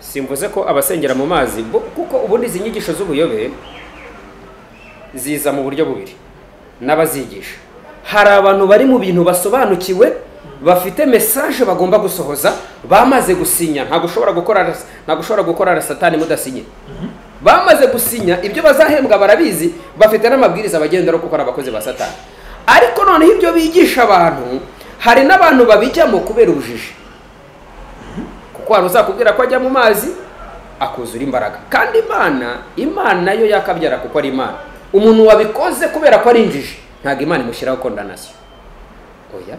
simvuze ko abasengera mu mazi bo- kuko ubundi izi nyigisho z'ubuyobe ziza mu buryo bubiri n'abazigisha hari abantu bari mu bintu basobanukiwe bafite mesaje bagomba gusohoza bamaze gusinya ntabwo ushobora gukora ras- ntabwo ushobora gukora satani mudasinye bamaze gusinya ibyo bazahembwa barabizi bafite n'amabwiriza bagenderaho kuko ari abakozi ba satani ariko noneho ibyo bigisha abantu hari n'abantu babijyamo kubera ubujiji kuko hari uzakubwira ko ajya mu mazi akuzura imbaraga kandi imana imana yo yakabyara kuko ari imana umuntu wabikoze kubera ko ari injiji ntabwo imana imushyiraho kondanasiyo oya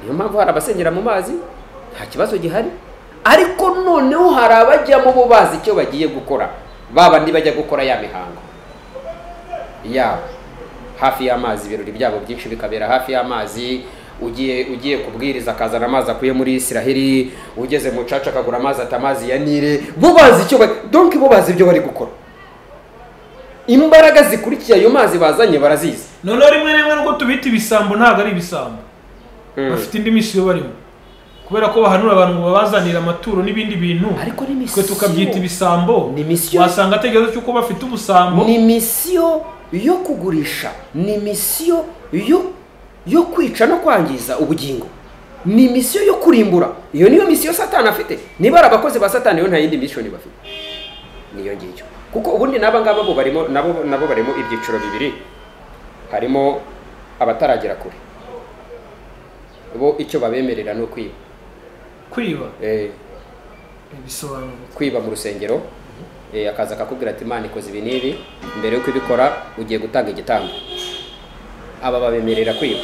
niyo mpamvu hari abasengera mu mazi nta kibazo gihari ariko noneho hari abajyamo bo bazi icyo bagiye gukora baba bajya gukora ya mihango yabo hafi y'amazi ibirori byabo byinshi bikabera hafi y'amazi ugiye ugiye kubwiriza akazana amazi akuye muri isiraheli ugeze mu caca akagura amazi atamazi ya nile bo bazi icyo ba- donc bo bazi ibyo bari gukora imbaraga zikurikiye ayo mazi bazanye barazizi noneho rimwe na rimwe nubwo tubita ibisambo ntabwo ari ibisambo Mm. bafite indi misiyo barimo kubera ko bahanura abantu ngo babazanire amaturo n'ibindi bintu ariko ni twe misiyo tukabyita ibisambo Ni misiyo. wasanga ategereje cy'uko bafite ubusambo ni misiyo yo kugurisha ni misiyo yo yo kwica no kwangiza ubugingo ni misiyo yo kurimbura iyo niyo misiyo satani afite niba ari abakozi ba satani yo nta yindi misiyo bafite niyo ngiyo kuko ubundi n'aba ngaba bo barimo nabo nabo barimo ibyiciro bibiri harimo abataragera kure bo icyo babemerera ni ukwiba kwiba Eh, bisobanura kwiba mu rusengero eh, akaza akakubwira ati imana ikoze ibi n'ibi mbere yuko ibikora ugiye gutanga igitambo aba babemerera kwiba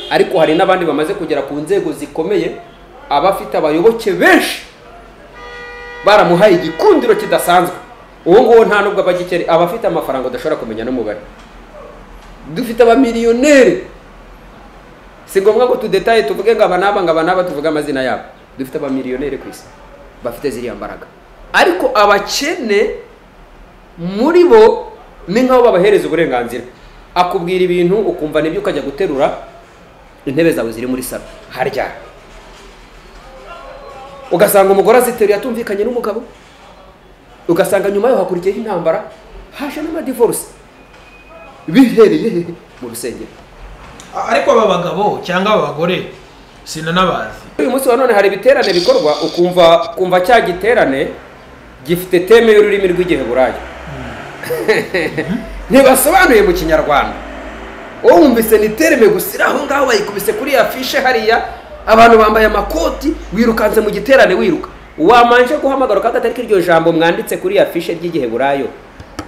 ariko hari n'abandi bamaze kugera ku nzego zikomeye aba afite abayoboke benshi baramuhaye igikundiro kidasanzwe uwo nguwo nta nubwo aba agikeri aba afite amafaranga udashobora kumenya n'umubare dufite abamiliyoneri si ngombwa ngo tudetaye tuvuge ngo aba n'aba ngo aba n'aba tuvuge amazina yabo dufite abamiliyoneri ku isi bafite ziriya mbaraga ariko abakene muri bo ni nk'aho babahereza uburenganzira akubwira ibintu ukumva nibyo ukajya guterura intebe zawe ziri muri salo harya ugasanga umugore aziteruye atumvikanye n'umugabo ugasanga nyuma yaho hakurikiyeho intambara haje n'amadivorce bihereye he? mu rusengero A- ariko aba bagabo cyangwa aba bagore sinanabazi uyu munsi wa none hari ibiterane bikorwa ukumva kumva cya giterane gifite teme y'ururimi rw'igiheburayo ntibasobanuye mu kinyarwanda wowe wumvise ni tereme gusa iri aho ngaho bayikubise kuri ya fishe hariya abantu bambaye amakoti wirukanse mu giterane wiruka wamanje guhamagara ukagatari iryo jambo mwanditse kuri ya fishe ry'igiheburayo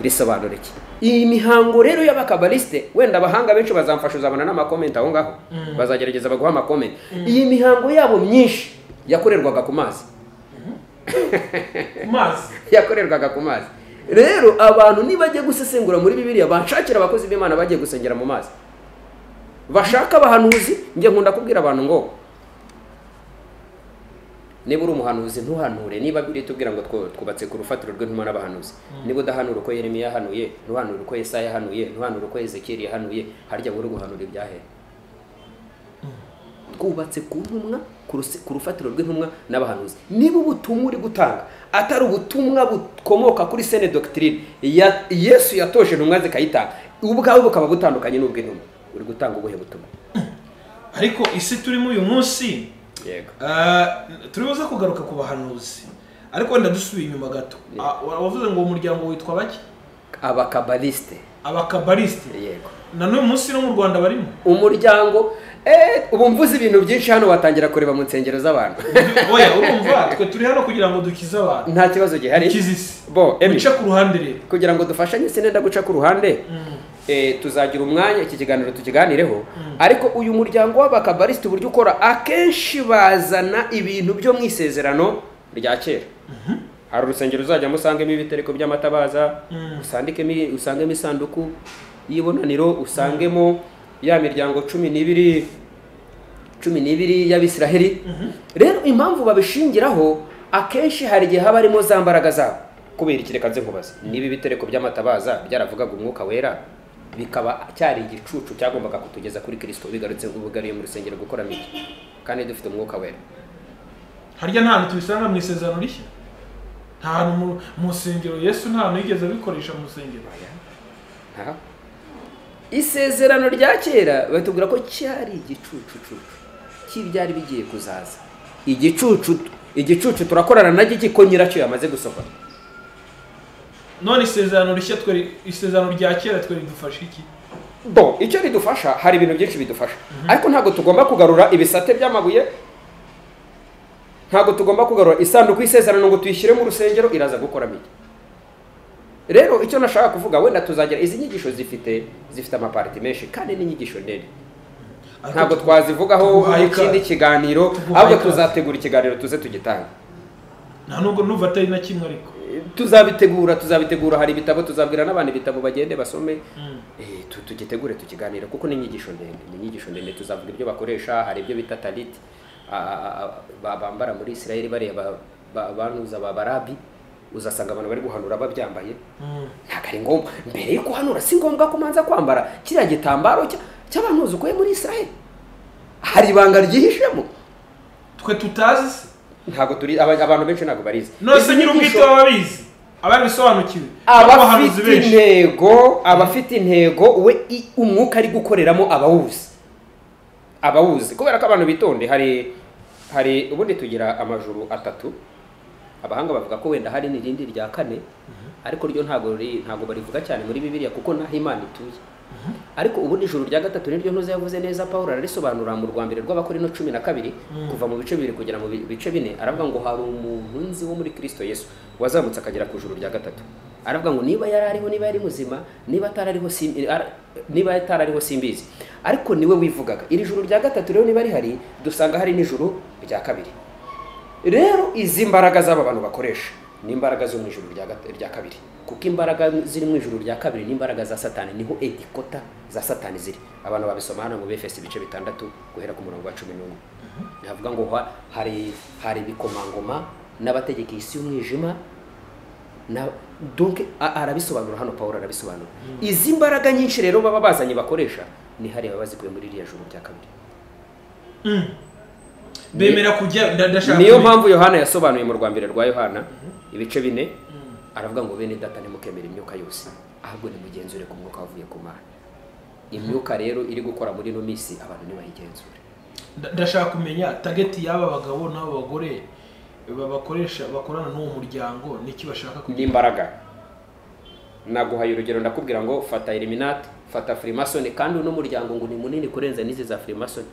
risobanura iki iyi mihango rero y'abakabaliste wenda abahanga benshi bazamfasha uzabona n'amakomenti aho ngaho bazagerageza baguha amakomenti iyi mihango yabo myinshi yakorerwaga ku mazi ku mazi yakorerwaga ku mazi rero abantu nibajya gusesengura muri bibiliya banshakira abakozi b'imana bagiye gusengera mu mazi bashaka abahanuzi njye nkunda kubwira abantu ngo niba uri umuhanuzi ntuhanure niba biri tubwira ngo twu- twubatse ku rufatiro rw'intumwa n'abahanuzi niba udahanura uko yeremiya yahanuye ntuhanure uko yesaya yahanuye ntuhanure uko ezekiyeli yahanuye harya wowe uri guhanura ibyahere twubatse ku ntumwa ku ruse- ku rufatiro rw'intumwa n'abahanuzi niba ubutumwa uri gutanga atari ubutumwa bukomoka kuri sene dogitirine ya yesu yatoje intumwa zikayitanga ubwawe bukaba butandukanye n'ubw'intumwa uri gutanga ubuhe butumwa ariko isi turimo uyu munsi yego Ah, turibuze kugaruka ku bahanuzi ariko wenda dusubiye inyuma gato Ah, wa- wavuze ngo uwo muryango witwa bake abakabalisite abakabarisite yego na n'uyu munsi no mu rwanda barimo umuryango eh, ubu mvuze ibintu byinshi hano watangira kureba mu nsengero z'abantu oya urumva twe turi hano kugira ngo dukize abantu nta kibazo gihari dukize isi bo Emi, duce ku ruhande rero kugira ngo dufashanye sinenda guca ku ruhande eh, tuzagira umwanya iki kiganiro tukiganireho ariko uyu muryango w'abakabarisiti uburyo ukora akenshi bazana ibintu byo mu isezerano rya kera hari urusengero uzajyamo usangemo ibitereko by'amatabaza usandikemo usangemo isanduku y'ibonaniro usangemo ya miryango cumi n'ibiri cumi n'ibiri y'abisiraheli rero impamvu babishingiraho akenshi hari igihe haba harimo za mbaraga zabo kubera iki reka nze nkubaze niba ibitereko by'amatabaza byaravugaga umwuka wera bikaba cyari igicucu cyagombaga kutugeza kuri kirisito bigarutse ubugariye mu rusengero gukora miki kandi dufite umwuka wera harya nta hantu tubisanga mu isezerano rishya nta hantu mu- mu nsengero yesu nta hantu yigeze abikoresha mu nsengero Aha. isezerano rya kera batubwira ko cyari igicucucu cy'ibyari bigiye kuzaza igicucu igicucu turakorana na giki ko nyiracyo yamaze gusohora none isezerano rishya twe isezerano rya kera twe ridufasha iki bo icyo ridufasha hari ibintu byinshi bidufasha ariko ntabwo tugomba kugarura ibisate by'amabuye ntabwo tugomba kugarura isanduku y'isezerano ngo tuyishyire mu rusengero iraza gukora mike rero icyo nashaka kuvuga wenda tuzagera izi nyigisho zifite zifite amapariti menshi kandi n'inyigisho ndende ntabwo twazivugaho tuguhaye ikindi ikaze. kiganiro Tuguhaye ahubwo ikaze. tuzategura ikiganiro tuze tugitanga nta nubwo numva atari na kimwe ariko tuzabitegura tuzabitegura hari ibitabo tuzabwira n'abantu ibitabo bagende basome Mm. Eh, tu- tugitegure tukiganira kuko ni inyigisho ndende ni inyigisho ndende tuzavuga ibyo bakoresha hari ibyo bita taliti a- a- a- ba- bambara muri isirayeli bariya ba- ba- banuza ba barabi uzasanga abantu bari guhanura babyambaye Mm. ntabwo ari ngombwa mbere yo guhanura si ngombwa ko umanza kwambara kiriya gitambaro cya- cy'abantuzi ukuye muri isirayeli hari ibanga ryihishemo twe tutazi se ntabgo turi aba- abantu benshi ntabwo barizi nose Izi nyiri nyigisho- ubwite baba babizi ababisobanukiwe n'abahanuzi abafite benshi intego abafite intego we i- umwuka ari gukoreramo abawuzi abawuzi kubera ko abantu bitonde hari hari ubundi tugira amajuru atatu abahanga bavuga ko wenda hari n'irindi rya kane ariko ryo ntabwo riri- ntabwo barivuga cyane muri bibiliya kuko naho imana ituye ariko ubundi ijuru rya gatatu niryo ntuze yavuze neza paul ararisobanura mu rwa mbere rw'abakorino cumi na kabiri kuva mu bice bibiri kugera mu bi- bice bine aravuga ngo hari umuntu nzi wo muri kristo yesu wazamutse akagera ku ijuru rya gatatu aravuga ngo niba yari ariho niba yari muzima niba atari ariho sim- ara- niba atari ariho simbizi ariko niwe wivugaga iri juru rya gatatu rero niba rihari dusanga hari n'ijuru rya kabiri rero izi mbaraga z'aba bantu bakoresha ni imbaraga zo mu ijuru rya gat- rya kabiri kuko imbaraga ziri mu ijuru rya kabiri ni imbaraga za satani niho edikota za satani ziri abantu babisoma hano mu befesi ibice bitandatu guhera ku murongo wa cumi n'umwe navuga ngo ha- hari hari ibikomangoma n'abategeka isi y'umwijima na donc a- arabisobanura hano paul arabisobanura izi mbaraga nyinshi rero baba bazanye bakoresha ni hariya baba bazikuye muri iriya juru rya kabiri Mm. bemera kujya nda- ndashaka niyo kumenya. mpamvu yohana yasobanuye mu rwa mbere rwa yohana ibice bine aravuga ngo bene data ntimukemere imyuka yose ahubwo nimugenzure ku mwuka wavuye ku mana imyuka rero iri gukora muri ino minsi abantu ntibayigenzure Nda- ndashaka kumenya tageti y'aba bagabo n'aba bagore babakoresha bakorana n'uwo muryango niki bashaka ni kugira imbaraga naguhaye urugero ndakubwira ngo fata eliminati fata firimasoni kandi uno muryango ngo ni munini kurenza n'izi za firimasoni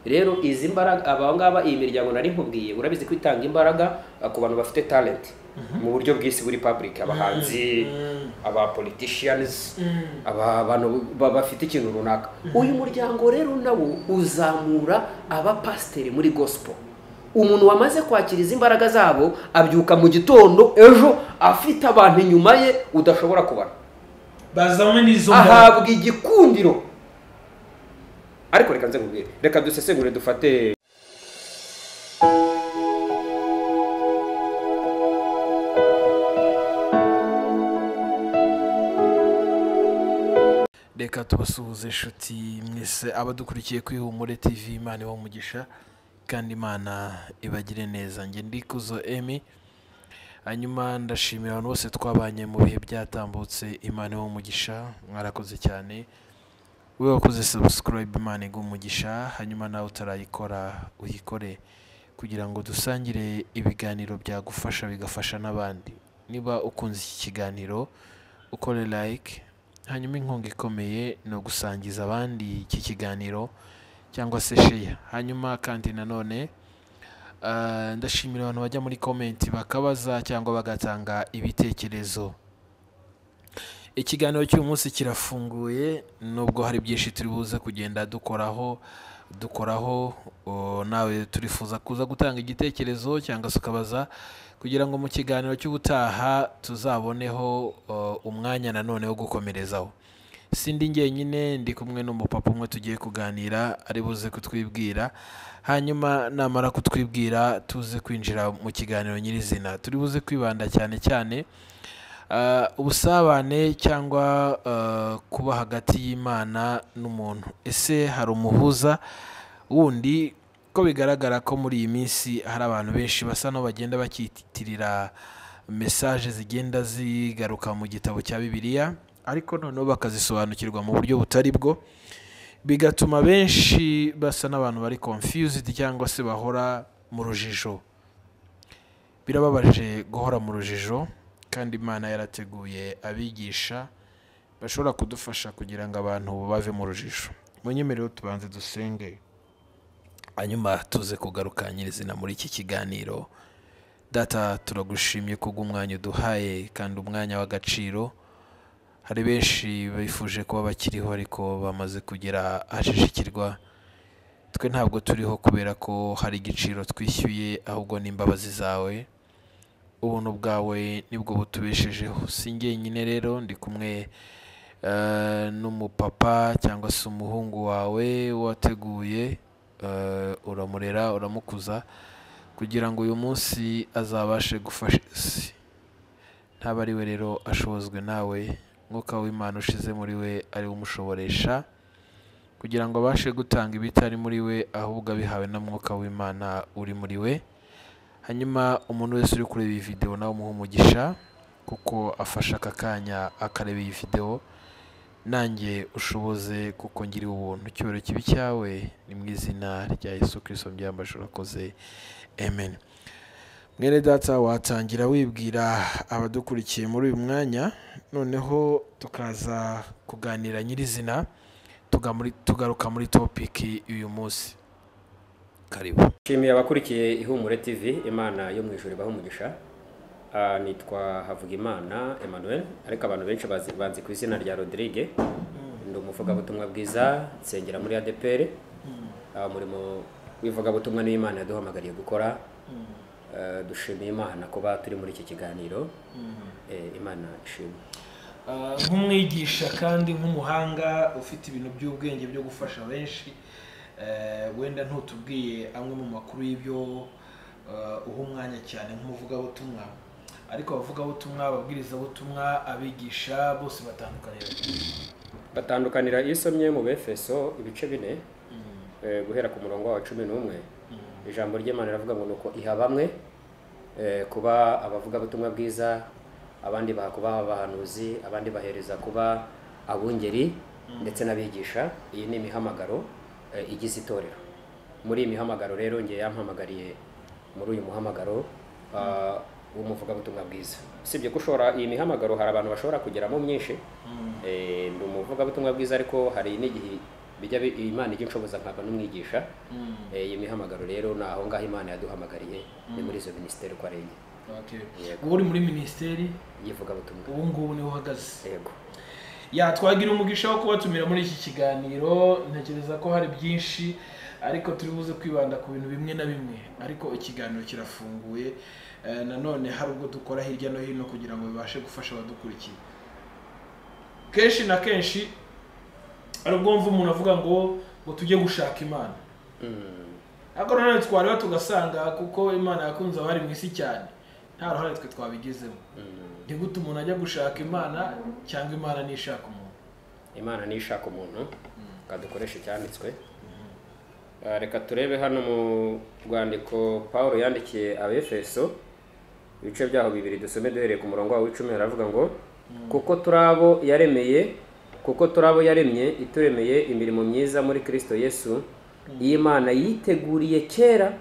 rero izi mbaraga aba ngaba iyi miryango nari nkubwiye urabizi ko itanga imbaraga eh, ku bantu bafite talenti mu buryo bw'isi buri public abahanzi Mhm. aba politicians Mm. aba bantu ba- bafite ikintu runaka uyu muryango rero nawo uzamura abapasiteri muri gospel umuntu wamaze kwakira izi imbaraga zabo abyuka mu gitondo ejo afite abantu inyuma ye udashobora kubara bazanywe n'izo mbaraga ahabwa igikundiro ariko reka nze nkubwire reka dusesengure dufate reka tubasuhuze inshuti mwese abadukurikiye kuri humure tv imana iba umugisha kandi imana ibagire neza njye ndi kuzo emi hanyuma ndashimira abantu bose twabanye mu bihe byatambutse imana iba umugisha mwarakoze cyane wowe wakoze subscribe imana iba umugisha hanyuma nawe utarayikora uyikore kugira ngo dusangire ibiganiro byagufasha bigafasha n'abandi niba ukunze iki kiganiro ukore like hanyuma inkunga ikomeye ni ugusangiza abandi iki kiganiro cyangwa se sheya hanyuma kandi nanone Ah, ndashimira abantu bajya muri komenti bakabaza cyangwa bagatanga ibitekerezo ikiganiro cy'uyu munsi kirafunguye nubwo hari byinshi turi buze kugenda dukoraho dukoraho o, nawe turifuza kuza gutanga igitekerezo cyangwa se ukabaza kugira ngo mu kiganiro cy'ubutaha tuzaboneho o, umwanya nanone wo gukomerezaho sindi njyenyine ndi kumwe n'umupapa umwe tugiye kuganira ari buze kutwibwira hanyuma namara kutwibwira tuze kwinjira mu kiganiro nyirizina turi buze kwibanda cyane cyane ah, ubusabane cyangwa ah, kuba hagati y'imana n'umuntu ese hari umuhuza wundi ko bigaragara ko muri iyi minsi hari abantu benshi basa n'aho bagenda bakitirira mesaje zigenda zigaruka mu gitabo cya bibiliya ariko noneho bakazisobanukirwa mu buryo butari bwo bigatuma benshi basa n'abantu bari confused cyangwa se bahora mu rujijo birababaje guhora mu rujijo kandi imana yarateguye abigisha bashobora kudufasha kugira ngo abantu bave mu rujijo mu nyemerero tubanze dusenge hanyuma tuze kugarukanyirizina muri iki kiganiro data turagushimye kubwo umwanya uduhaye kandi umwanya w'agaciro hari benshi bifuje kuba bakiriho ariko bamaze kugera ahajijikirwa twe ntabwo turiho kubera ko hari igiciro twishyuye ahubwo n'imbabazi zawe ubuntu bwawe nibwo butubeshejeho si njyenyine rero ndi kumwe eh, n'umupapa cyangwa se umuhungu wawe wateguye eh, uramurera uramukuza kugira ngo uyu munsi azabashe gufasha isi ntaba ari we rero ashobozwe nawe mwuka w'imana ushize muri we ari we umushoboresha kugira ngo abashe gutanga ibitari muri we ahubwo abihawe na mwuka w'imana uri muri we hanyuma umuntu wese uri kureba iyi videwo nawe umuhe umugisha kuko afashe aka kanya akareba iyi videwo nanjye ushoboze kuko ngiriwe ubuntu icyubahiro kibi cyawe ni mu izina rya yesu kirisito byambaje urakoze amen mwene data watangira wibwira abadukurikiye muri uyu mwanya noneho tukaza kuganira nyirizina tugamuri- tugaruka muri topiki y'uyu munsi karibu nshimiye abakurikiye ihumure tv imana yo mu ijoro ibaha umugisha Ah, nitwa havugimana emmanuel ariko abantu benshi bazi banzi ku izina rya rodrigue ndi umuvugabutumwa bwiza nsengera muri adpr Ah, umurimo w'ivugabutumwa niyo imana yaduhamagariye gukora Ah, dushimiye imana kuba turi muri iki kiganiro Eh, imana ishimwe Ah, nk'umwigisha kandi nk'umuhanga ufite ibintu by'ubwenge byo gufasha benshi eh, wenda ntutubwiye amwe mu makuru y'ibyo eh, uha umwanya cyane nk'umuvugabutumwa ariko abavugabutumwa ababwirizabutumwa abigisha bose batandukanira batandukanira iyo usomye mu befeso ibice bine eh, guhera ku murongo wa cumi n'umwe ijambo ry'imana riravuga ngo ni uko iha bamwe eh, kuba abavugabutumwa bwiza abandi baha kuba abahanuzi abandi bahereza kuba abungeri ndetse n'abigisha iyi ni imihamagaro eh, igize itorero muri iyi mihamagaro rero ngiye yampamagariye muri uyu muhamagaro ah, w'umuvugabutumwa bwiza usibye ko ushobora iyi mihamagaro hari abantu bashobora kugeramo myinshi Eh, ndi umuvugabutumwa bwiza ariko hari n'igihe bijya bi- imana ijya inshoboza nkaba n'umwigisha Eh, iyi mihamagaro rero ni aho ngaho imana yaduhamagariye ni muri izo minisiteri uko ari enye Okay. Yego. uba uri muri minisiteri y'ivugabutumwa ubu ngubu niho uhagaze yego yatwagira umugisha wo kubatumira muri iki kiganiro ntekereza ko hari byinshi ariko turi buze kwibanda ku bintu bimwe na bimwe ariko ikiganiro kirafunguye Eh, nanone hari ubwo dukora hirya no hino kugira ngo bibashe gufasha abadukurikiye kenshi na kenshi hari ubwo mva umuntu avuga ngo ngo tujye gushaka imana Mm, ariko nanone twareba tugasanga kuko imana yakunze abari mu isi cyane nta ruhare twe twabigizemo mm. ntigute umuntu ajya gushaka imana cyangwa imana nishaka umuntu imana niyo ishaka umuntu kadukoresha icyanditswe Ah, reka turebe hano mu rwandiko paul yandikiye abefeso ibice byaho bibiri dusome duhereye ku murongo wawe w'icumi haravuga ngo kuko turi abo yaremeye kuko turi abo yaremye ituremeye imirimo myiza muri kristo yesu y'imana yiteguriye kera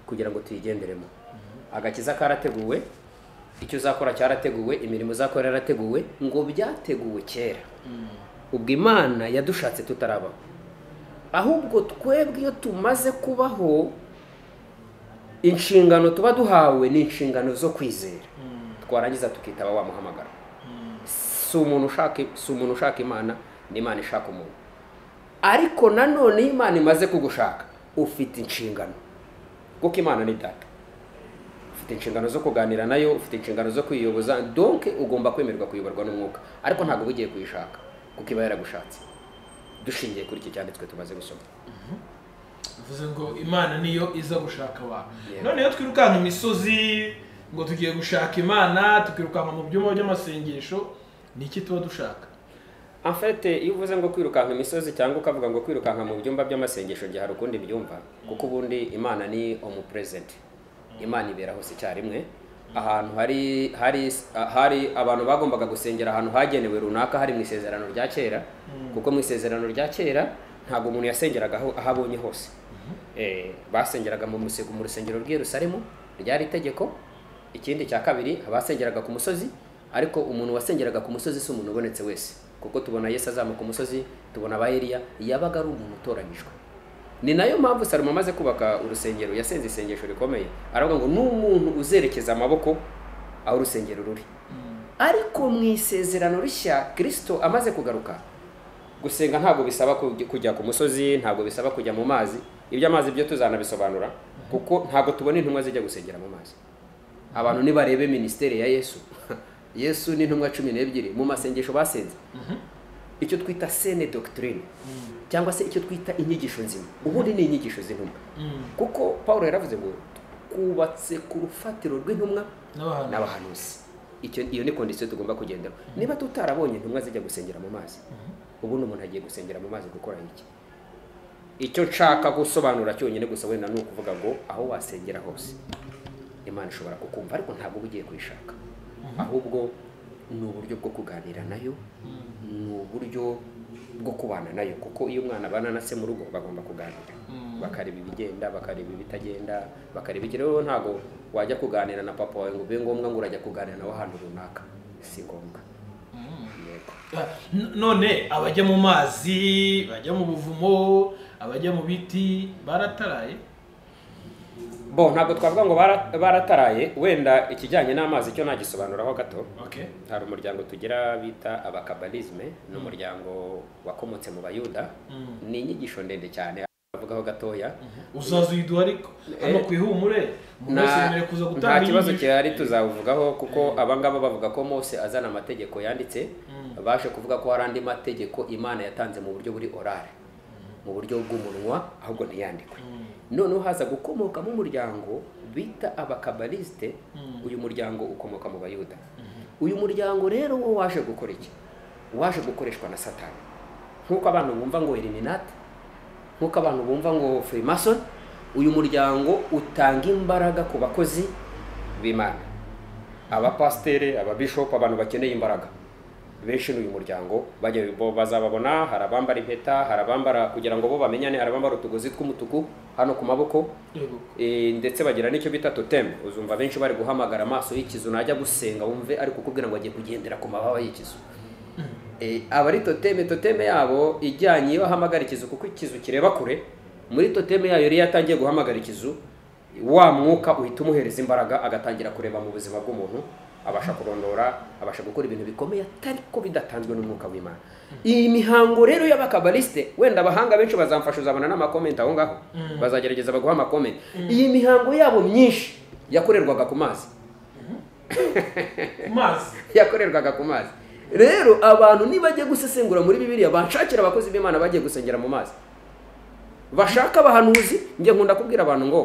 kugira ngo tuyigenderemo agakiza karateguwe icyo uzakora cyarateguwe imirimo uzakora yarateguwe ngo byateguwe kera ubwo imana yadushatse tutarabaho ahubwo twebwe iyo tumaze kubaho inshingano tuba duhawe ni inshingano zo kwizera twarangiza tukitaba wa muhamagara si umuntu ushaka si umuntu ushaka imana ni imana ishaka umuntu ariko nanone iyo imana imaze kugushaka ufite inshingano kuko imana ni data ufite inshingano zo kuganira nayo ufite inshingano zo kwiyoboza donke ugomba kwemererwa kuyoborwa n'umwuka ariko ntabwo uba ugiye kuyishaka kuko iba yaragushatse dushingiye kuri iki cyanditswe tumaze gusoma bivuze ngo imana niyo iza gushaka abantu Yego. none iyo twirukanka imisozi ngo tugiye gushaka imana tukirukanka mu byumba by'amasengesho ni iki tuba dushaka En fait, iyo uvuze ngo kwirukanka imisozi cyangwa ukavuga ngo kwirukanka mu byumba by'amasengesho gihe hari ukundi byumva kuko ubundi imana ni omnipresent imana ibera hose icyarimwe ahantu hari hari hari abantu bagombaga gusengera ahantu hagenewe runaka hari mu isezerano rya kera kuko mu isezerano rya kera ntabwo umuntu yasengeraga aho aho abonye hose Eh, basengeraga mu musego mu rusengero rw'i Yerusalemu ryari itegeko ikindi cya kabiri abasengeraga ku musozi ariko umuntu wasengeraga ku musozi si umuntu ubonetse wese kuko tubona Yesu azamuka umusozi tubona aba Eliya yabaga ari umuntu utoranyijwe ni nayo mpamvu salomo amaze kubaka urusengero yasenze isengesho rikomeye aravuga ngo n'umuntu uzerekeza amaboko aho urusengero ruri ariko mu isezerano rishya kirisito amaze kugaruka gusenga ntabwo bisaba kujya- kujya ku musozi ntabwo bisaba kujya mu mazi ibyo amazi byo tuzanabisobanura kuko ntabwo tubona intumwa zijya gusengera mu mazi abantu nibarebe minisiteri ya yesu yesu n'intumwa cumi n'ebyiri mu masengesho basenze icyo twita sene dogitirine cyangwa se icyo twita inyigisho nzima ubundi ni inyigisho z'intumwa kuko paul yaravuze ngo twubatse ku rufatiro rw'intumwa n'abahantu n'abahanuzi icyo iyo ni kondisiyo tugomba kugenderaho niba tutarabonye intumwa zijya gusengera mu mazi ubundi umuntu agiye gusengera mu mazi gukora iki icyo nshaka gusobanura cyonyine gusa wenda ni ukuvuga ngo aho wasengera hose imana ishobora kukumva ariko ntabwo uba ugiye kuyishaka ahubwo ni uburyo bwo kuganira nayo ni uburyo bwo kubana nayo kuko iyo umwana abana na se mu rugo bagomba kuganira bakareba ibigenda bakareba ibitagenda bakareba iki rero ntabwo wajya kuganira na papa wawe ngo bibe ngombwa ngo urajya kuganira nawe ahantu runaka si ngombwa yego Ah, n- none abajya mu mazi bajya mu buvumo abajya mu biti barataraye bo ntabwo twavuga ngo bara- barataraye wenda ikijyanye n'amazi cyo nagisobanuraho gato okay hari umuryango tugira bita abakabalisme ni umuryango wakomotse mu bayuda ni inyigisho ndende cyane avugaho gatoya uzaza uyiduha ariko hano ku ihumure umuntu wese nta yemerewe kuza nta gutanga kibazo inyigisho. gihari tuzawuvugaho kuko abangaba bavuga ko mose azana amategeko yanditse baje kuvuga ko hari andi mategeko imana yatanze mu buryo buri orare mu buryo bw'umunwa ahubwo ntiyandikwe noneho haza gukomokamo umuryango bita abakabalisite uyu muryango ukomoka mu bayuda uyu muryango rero wo waje gukora iki waje gukoreshwa na satani nk'uko abantu bumva ngo eliminati nk'uko abantu bumva ngo freemason uyu muryango utanga imbaraga ku bakozi b'imana abapasiteri ababishopu abantu bakeneye imbaraga benshi n'uyu muryango bajya bo bazababona hari abambara impeta hari abambara kugira ngo bo bamenyane hari abambara utugozi tw'umutuku hano ku maboko Yego. Eh, ndetse bagira n'icyo bita toteme uzumva benshi bari guhamagara amaso y'ikizu najya gusenga wumve ari kukubwira ngo agiye kugendera ku mababa y'ikizu Eh, aba ari toteme toteme yabo ijyanye iyo ahamagara ikizu kuko ikizu kireba kure muri toteme yayo yari yatangiye guhamagara ikizu wa mwuka uhita umuhereza imbaraga agatangira kureba mu buzima bw'umuntu abasha kurondora abasha gukora ibintu bikomeye ariko bidatanzwe n'umwuka w'imana iyi mihango rero y'abakabarisite wenda abahanga benshi bazamfasha uzabona n'amakomenti aho ngaho bazagerageza baguha amakomenti iyi mihango yabo myinshi yakorerwaga ku mazi Ku mazi yakorerwaga ku mazi rero abantu nibajya gusesengura muri bibiliya banshakira abakozi b'imana bagiye gusengera mu mazi bashaka abahanuzi njye nkunda kubwira abantu ngo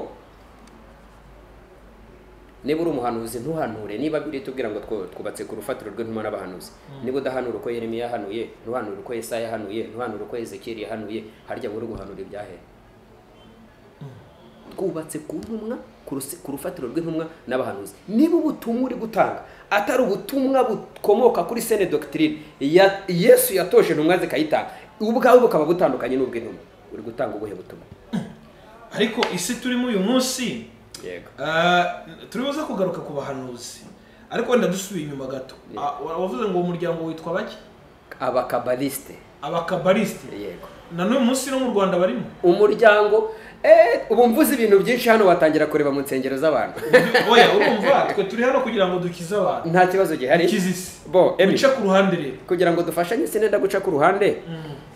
niba uri umuhanuzi ntuhanure niba biri tubwira ngo twu- twubatse ku rufatiro rw'intumwa n'abahanuzi niba udahanura uko yeremiya yahanuye ntuhanure uko yesaya yahanuye ntuhanure uko ezekiyeli yahanuye harya buri guhanura ibyahere twubatse ku ntumwa ku ruse- ku rufatiro rw'intumwa n'abahanuzi niba ubutumwa uri gutanga atari ubutumwa bukomoka kuri sene dogitirine ya yesu yatoje intumwa zikayitanga ubwawe bukaba butandukanye n'ubw'intumwa uri gutanga ubuhe butumwa ariko isi turimo uyu munsi yego ah, turibuze kugaruka ku bahanuzi ariko wenda dusubiye inyuma gato Ah, wa- wavuze ngo uwo muryango witwa bake abakabaliste abakabarisite yego na n'uyu munsi no mu rwanda barimo umuryango eh, ubu mvuze ibintu byinshi hano watangira kureba mu nsengero z'abantu oya urumva twe turi hano kugira ngo dukize abantu nta kibazo gihari dukize isi bo Emi, wica ku ruhande rero kugira ngo dufashanye sinenda guca ku ruhande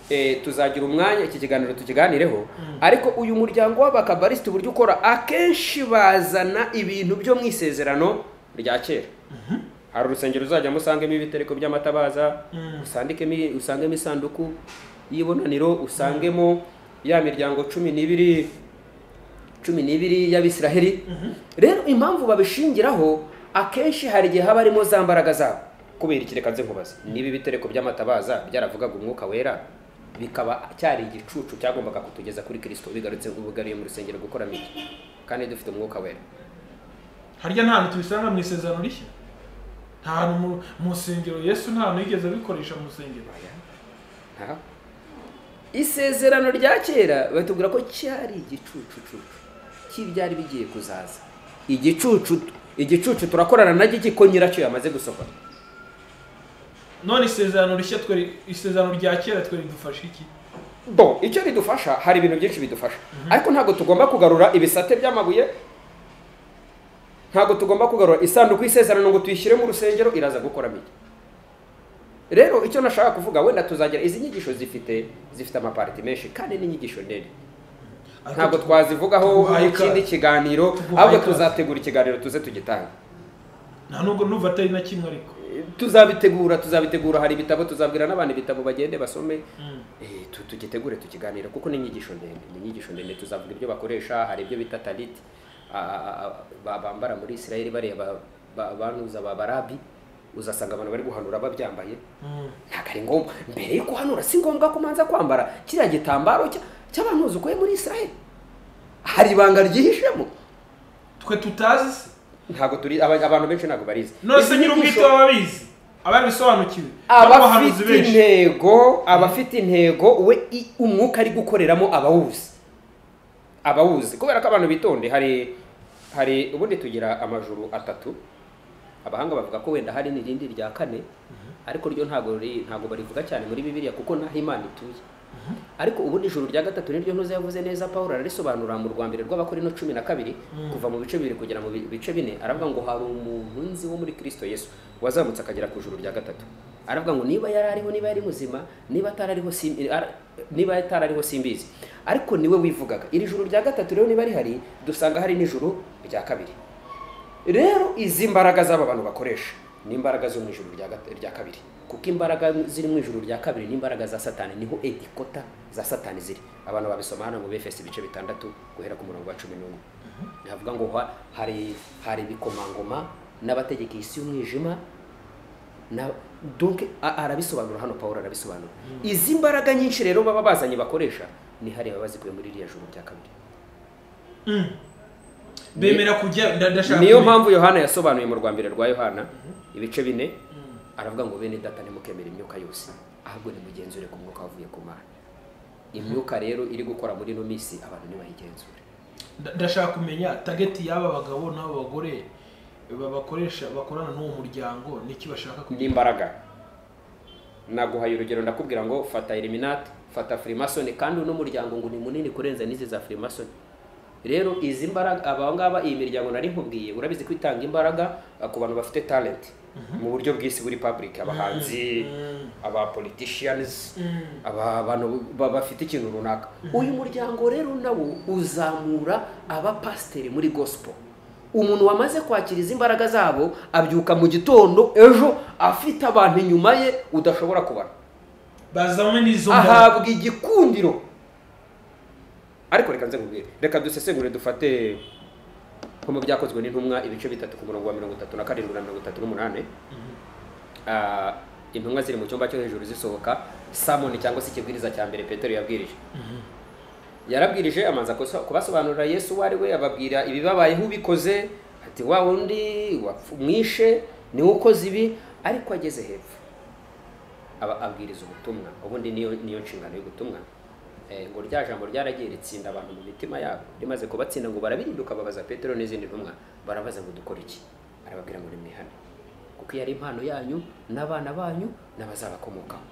eh, tuzagira umwanya iki kiganiro tukiganireho ariko uyu muryango w'abakabarisiti uburyo ukora akenshi bazana ibintu byo mu isezerano rya kera hari urusengero uzajya musangemo ibitereko by'amatabaza usandikemo usangemo isanduku y'ibonaniro usangemo ya miryango cumi n'ibiri cumi n'ibiri y'abisiraheli rero impamvu babishingiraho akenshi hari igihe haba harimo za mbaraga zabo kubera iki reka nze nkubaze niba ibitereko by'amatabaza byaravugaga umwuka wera bikaba cyari igicucu cyagombaga kutugeza kuri kirisito bigarutse ubugariye mu rusengero gukora miki kandi dufite umwuka wera harya nta hantu tubisanga mu isezerano rishya nta hantu mu- mu nsengero yesu nta hantu yigeze abikoresha mu nsengero Aha. isezerano rya kera batubwira ko cyari igicucucucu cy'ibyari bigiye kuzaza igicucu igicucu turakorana na giki ko nyiracyo yamaze gusohora none isezerano rishya twe isezerano rya kera twe ridufasha iki bo icyo ridufasha hari ibintu byinshi bidufasha ariko ntabwo tugomba kugarura ibisate by'amabuye ntabwo tugomba kugarura isanduku y'isezerano ngo tuyishyire mu rusengero iraza gukoramo iki rero icyo nashaka kuvuga wenda tuzagira izi nyigisho zifite zifite amapariti menshi kandi n'inyigisho nini ntabwo twazivugaho tuguhaye ikaze. ikindi kiganiro Tuguhaye ahubwo ikaze. tuzategura ikiganiro tuze tugitanga nta nubwo numva atari na kimwe ariko tuzabitegura tuzabitegura hari ibitabo tuzabwira n'abantu ibitabo bagende basome Eh, tu- tugitegure tukiganira kuko ni inyigisho ndende ni inyigisho ndende tuzavuga ibyo bakoresha hari ibyo bita taliti a- a- a- ba- bambara muri isirayeli bareba ba- banuza ba barabi uzasanga abantu bari guhanura babyambaye Mm. ntabwo ari ngombwa mbere yo kuhanura si ngombwa ko umanza kwambara kiriya gitambaro cya- cy'abanuzi ukuye muri isirayeli hari ibanga ryihishemo twe tutazi se ntabwo turi aba- abantu benshi ntabwo barizi nose Izi nyir'ubwite nyigisho- baba babizi ababisobanukiwe n'abahanuzi abafite benshi intego abafite intego we i- umwuka ari gukoreramo abawuzi abawuzi kubera ko abantu bitonde hari hari ubundi tugira amajuru atatu abahanga bavuga ko wenda hari n'irindi rya kane ariko ryo ntabwo riri- ntabwo barivuga cyane muri bibiliya kuko n'aho imana ituye ariko ubundi ijuru rya gatatu niryo ntuze yavuze neza pawulo ararisobanura mu rwa mbere rw'abakorino cumi na kabiri kuva mu bice bibiri kugera mu bi- bice bine aravuga ngo hari umuntu nzi wo muri kristo yesu wazamutse akagera ku ijuru rya gatatu aravuga ngo niba yari ariho niba yari muzima niba atari ariho sim- ara- niba atari ariho simbizi ariko niwe wivugaga iri juru rya gatatu rero niba rihari dusanga hari n'ijuru rya kabiri rero izi mbaraga z'aba bantu bakoresha ni imbaraga zo mu ijuru rya gat- rya kabiri kuko imbaraga ziri mu ijuru rya kabiri ni imbaraga za satani niho edikota za satani ziri abantu babisoma hano mu befesi ibice bitandatu guhera ku murongo wa cumi n'umwe ntihavuga ngo ha- hari hari ibikomangoma n'abategeka isi y'umwijima na donc a- arabisobanura hano pawulo arabisobanura izi mbaraga nyinshi rero baba bazanye bakoresha ni hariya baba bazikuye muri iriya juru rya kabiri bemera kujya nda- ndashaka niyo kumenya. mpamvu yohana yasobanuye mu rwa mbere rwa yohana ibice bine aravuga ngo bene data ntimukemere imyuka yose ahubwo nimugenzure ku mwuka wavuye ku mana imyuka rero iri gukora muri ino minsi abantu ntibayigenzure Nda- ndashaka kumenya tageti y'aba bagabo n'aba bagore ba- bakoresha bakorana n'uwo muryango niki bashaka ni kugira imbaraga naguhaye urugero ndakubwira ngo fata eliminati fata firimasoni kandi uno muryango ngo ni munini kurenza n'izi za firimasoni rero izi mbaraga aba ngaba iyi miryango nari nkubwiye urabizi ko itanga imbaraga eh, ku bantu bafite talenti mu buryo bw'isi buri public abahanzi abapoliticians Mm. aba bantu ba- bafite ikintu runaka uyu muryango rero nawo uzamura abapasiteri muri gospel umuntu wamaze kwakira izi imbaraga zabo abyuka mu gitondo ejo afite abantu inyuma ye udashobora kubara bazame n'izo mbaraga ahabwa igikundiro ariko reka nze nkubwire reka dusesengure dufate nko mu byakozwe n'intumwa ibice bitatu ku murongo wa mirongo itatu na karindwi na mirongo itatu n'umunani Ah, intumwa ziri mu cyumba cyo hejuru zisohoka samoni cyangwa se ikibwiriza cya mbere petero yabwirije yarabwirije amanza kuso- kubasobanurira yesu uwo ari we ababwira ibibabayeho ubikoze ati wa wundi wapfu- mwishe niwe ukoze ibi ariko ageze hepfo aba abwiriza ubutumwa ubundi niyo niyo nshingano y'ubutumwa Eh, ngo rya jambo ryaragiye ritsinda abantu mu mitima yabo rimaze kubatsinda ngo barabirinduka babaza petero n'izindi ntumwa barabaza ngo dukore iki arababwira ngo nimwihane kuko iyo ari impano yanyu n'abana banyu n'abazabakomokaho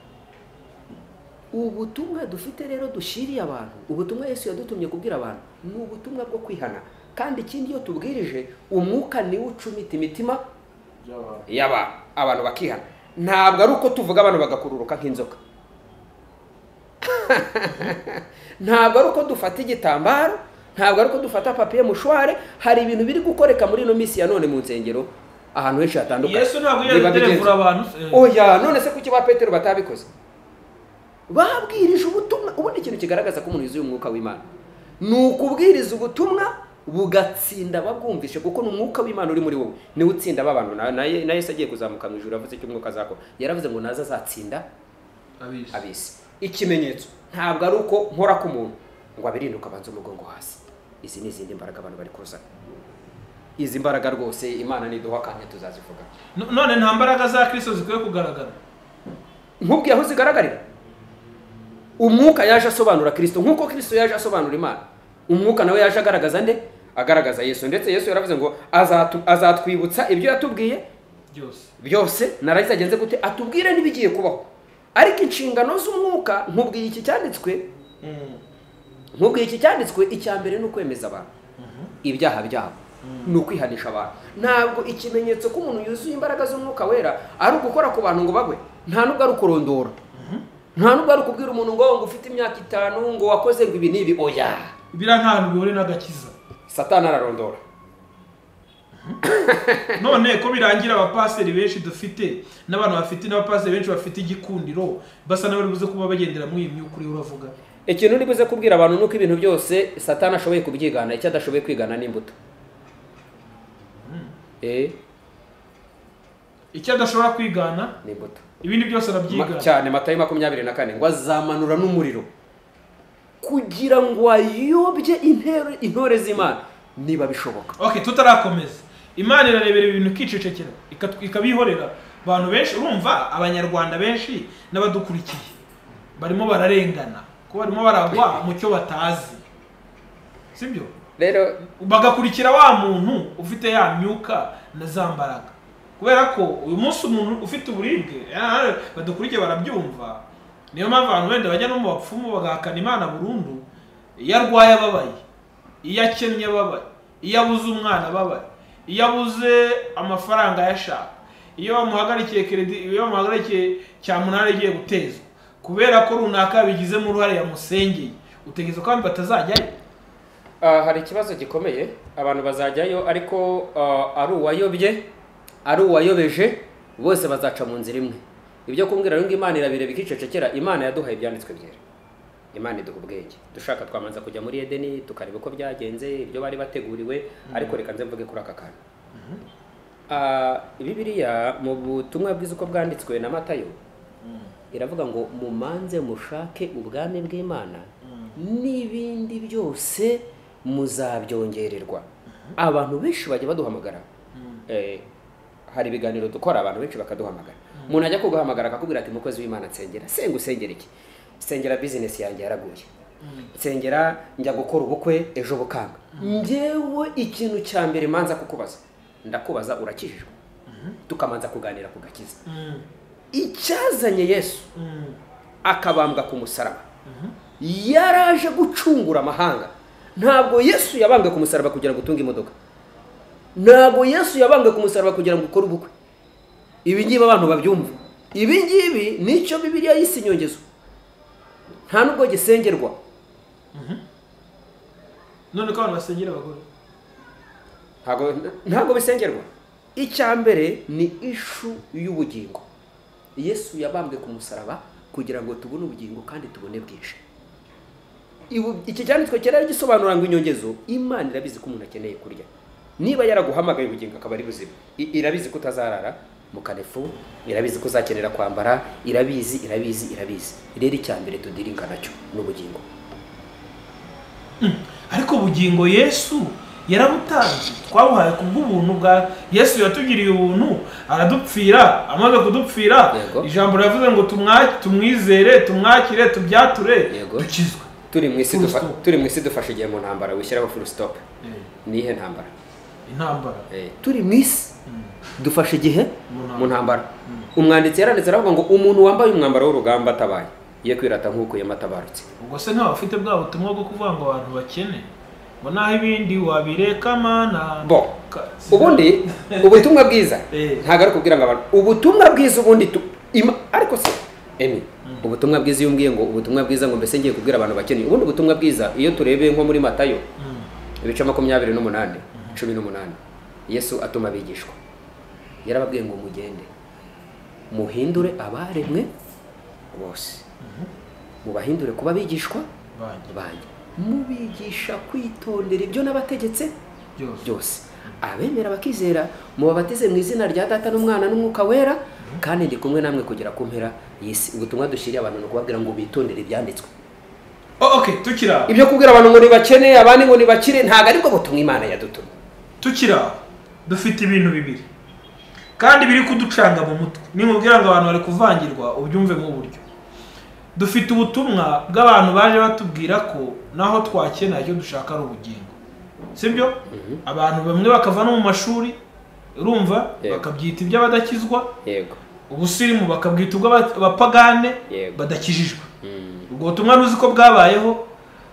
ubutumwa dufite rero dushiriye abantu ubutumwa yesu yadutumye kubwira abantu ni ubutumwa bwo kwihana kandi ikindi iyo tubwirije umwuka niwe ucumita imitima by'abantu. y'abantu abantu bakihana ntabwo ari uko tuvuga abantu bagakururuka nk'inzoka ntabwo ari uko dufata igitambaro ntabwo ari uko dufata papiye mushware hari ibintu biri gukoreka muri ino minsi ya none mu nsengero ahantu henshi hatandukanye yesu ntabwo Biba bigenze. yaderevura abantu eh, oya none se kuki ba petero batabikoze babwirije ubutumwa ubundi ikintu kigaragaza ko umuntu yuzuye umwuka w'imana ni ukubwiriza ubutumwa bugatsinda babwumvishe kuko ni umwuka w'imana uri muri wowe niwe utsinda aba bantu na, na, Ye- na yesu agiye kuzamuka mu ijuru avuze icyo umwuka azakora yaravuze ngo naza azatsinda abizi. abisi ikimenyetso ntabwo ari uko nkora ku muntu ngo abirinduka abanze umugongo hasi izi ni izindi mbaraga abantu bari kuzana izi mbaraga rwose imana niduha akanya tuzazivuga No- none nta mbaraga za kirisito zikwiye kugaragara nkubwiye aho zigaragarira umwuka yaje asobanura kirisito nk'uko kirisito yaje asobanura imana umwuka nawe yaje agaragaza nde agaragaza yesu ndetse yesu yaravuze ngo "Azatu- azatwibutsa ibyo yatubwiye byose byose naragizagenze gute atubwire n'ibigiye kubaho ariko inshingano z'umwuka nkubwiye iki cyanditswe Mm. nkubwiye iki cyanditswe icya mbere ni ukwemeza abantu ibyaha byabo ni ukwihanisha abantu ntabwo ikimenyetso ko umuntu yuzuye imbaraga z'umwuka wera ari ugukora ku bantu ngo bagwe nta nubwo ari ukurondora nta nubwo ari ukubwira umuntu ngo ngo ufite imyaka itanu ngo wakoze ngo ibi n'ibi oya biriya ntahantu bihuriye n'agakiza satani ararondora none ko birangira abapasiteri benshi dufite n'abantu bafite n'abapasiteri benshi bafite igikundiro basa n'abari buze kuba bagendera muri iyi myuka uriho uravuga ikintu uri buze kubwira abantu ni uko ibintu byose satani ashoboye kubyigana icyo adashoboye kwigana ni imbuto eh icyo adashobora kwigana ni imbuto ibindi byose Ma- arabyigana cyane matayo makumyabiri na kane ngo azamanura n'umuriro kugira ngo ayobye intero intore z'imana niba bishoboka ok tutarakomeza imana irarebera ibintu ikicecekera ikat- ikabihorera abantu benshi urumva abanyarwanda benshi n'abadukurikiye barimo bararengana ko barimo baragwa mu cyo batazi sibyo rero bagakurikira wa muntu ufite ya myuka na za mbaraga kubera ko uyu munsi umuntu ufite uburibwe eh, badukurikiye barabyumva niyo mpamvu abantu wenda bajya no mu bapfumu bagahakana imana burundu iyo arwaye ababaye iyo akennye ababaye iyo abuze umwana ababaye iyo abuze amafaranga ayashaka iyo bamuhagarikiye keredi iyo bamuhagarikiye cya munani agiye gutezwa kubera ko runaka yabigizemo uruhare yamusengeye utegereza ko abantu batazajyayo ah, hari ikibazo gikomeye abantu bazajyayo ariko ah, ari uwayobye ari uwayobeje bose bazaca mu nzira imwe ibyo kumbwira rero ngo imana irabireba ikicecekera imana yaduhaye ibyanditswe byera imana iduha ubwenge dushaka twamanza kujya muri edeni tukareba uko byagenze ibyo bari bateguriwe ariko reka nze mvuge kuri aka kantu Ah, bibiliya mu butumwa bwiza uko bwanditswe na matayo iravuga ngo mumanze mushake ubwami bw'imana n'ibindi byose muzabyongererwa abantu benshi bajya baduhamagara Eh, hari ibiganiro dukora abantu benshi bakaduhamagara umuntu ajya kuguhamagara akakubwira ati umukozi w'imana nsengera senga usengera iki sengera bizinesi yanjye yaraguye nsengera njya gukora ubukwe ejo bukanga njyewe ikintu cya mbere manza kukubaza ndakubaza urakijijwe tukamanza kuganira ku gakiza Mm, icyazanye yesu mm. akabambwa ku musaraba yaraje gucungura amahanga ntabwo yesu yabambwe ku musaraba kugira ngo utunge imodoka ntabwo yesu yabambwe ku musaraba kugira ngo ukore ubukwe ibi ngibi abantu babyumva ibi ngibi nicyo bibiliya y'isi inyongezo nta nubwo gisengerwa none ko abantu basengera abagore ntabwo ntabwo bisengerwa icya mbere ni ishu y'ubugingo yesu yabambwe ku musaraba kugira ngo tubone ubugingo kandi tubone bwinshi Ibu- iki cyanditswe cyera gisobanura ngo inyongezo imana irabizi ko umuntu akeneye kurya niba yaraguhamagaye ubugingo akaba ari buzima I- irabizi ko utazarara mu kanefu irabizi ko uzakenera kwambara irabizi irabizi irabizi rero icya mbere tudiringa nacyo ni ubugingo ariko ubugingo yesu yarabutanze twabuhaye ku bw'ubuntu bwa yesu yatugiriye ubuntu aradupfira amaze kudupfira Yego. ijambo riravuze ngo tumwa- tumwizere tumwakire tubyature Yego. dukizwe turi mu isi Full dufa- stop. turi mu isi dufashe igihe mu ntambara wishyiraho full stop Eh, ni ihe ntambara intambara Eh, turi mu isi dufashe igihe Mu mu ntambara umwanditsi yaranditse aravuga ngo umuntu wambaye umwambaro w'urugamba atabaye ye kwirata nk'ukuyemo atabarutse ubwo se ntawe ufite bwa butumwa bwo kuvuga ngo abantu bakene ngo naho ibindi wabireka mana Bo. Ka- ubundi ubutumwa bwiza Eh. ntabwo ari kubwira ngo abantu ubutumwa bwiza ubundi tu- ima- ariko se emi ubutumwa bwiza iyo umbwiye ngo ubutumwa bwiza ngo mbese ngiye kubwira abantu bakeneye ubundi ubutumwa bwiza iyo turebeye nko muri matayo Mm, ibice makumyabiri n'umunani cumi n'umunani yesu atuma abigishwa yarababwiye ngo mugende muhindure abaremwe bose mubahindure kuba abigishwa banjye banjye mubigisha kwitondera ibyo nabategetse byose byose abemera bakizera mubabatize mu izina rya data n'umwana n'umwuka wera kandi ndi kumwe namwe kugera ku mpera y'isi ubutumwa dushyiriye abantu ni ukubabwira ngo bitondere ibyanditswe Oh, ok tukira ibyo kubwira abantu ngo nibakene abandi ngo nibakire ntabwo aribwo butumwa imana yadutumye tukira dufite ibintu bibiri kandi biri kuducanga mu mutwe nimubwira ngo abantu bari kuvangirwa ubyumve nk'uburyo dufite ubutumwa bw'abantu baje batubwira ko naho twakenera icyo dushaka ari ubugingo sibyo abantu bamwe bakava no mu mashuri urumva Yego. bakabyita iby'abadakizwa yego ubusirimu bakabwita ubw'abapagane Yego. badakijijwe Mm. ubwo butumwa ruzi ko bwabayeho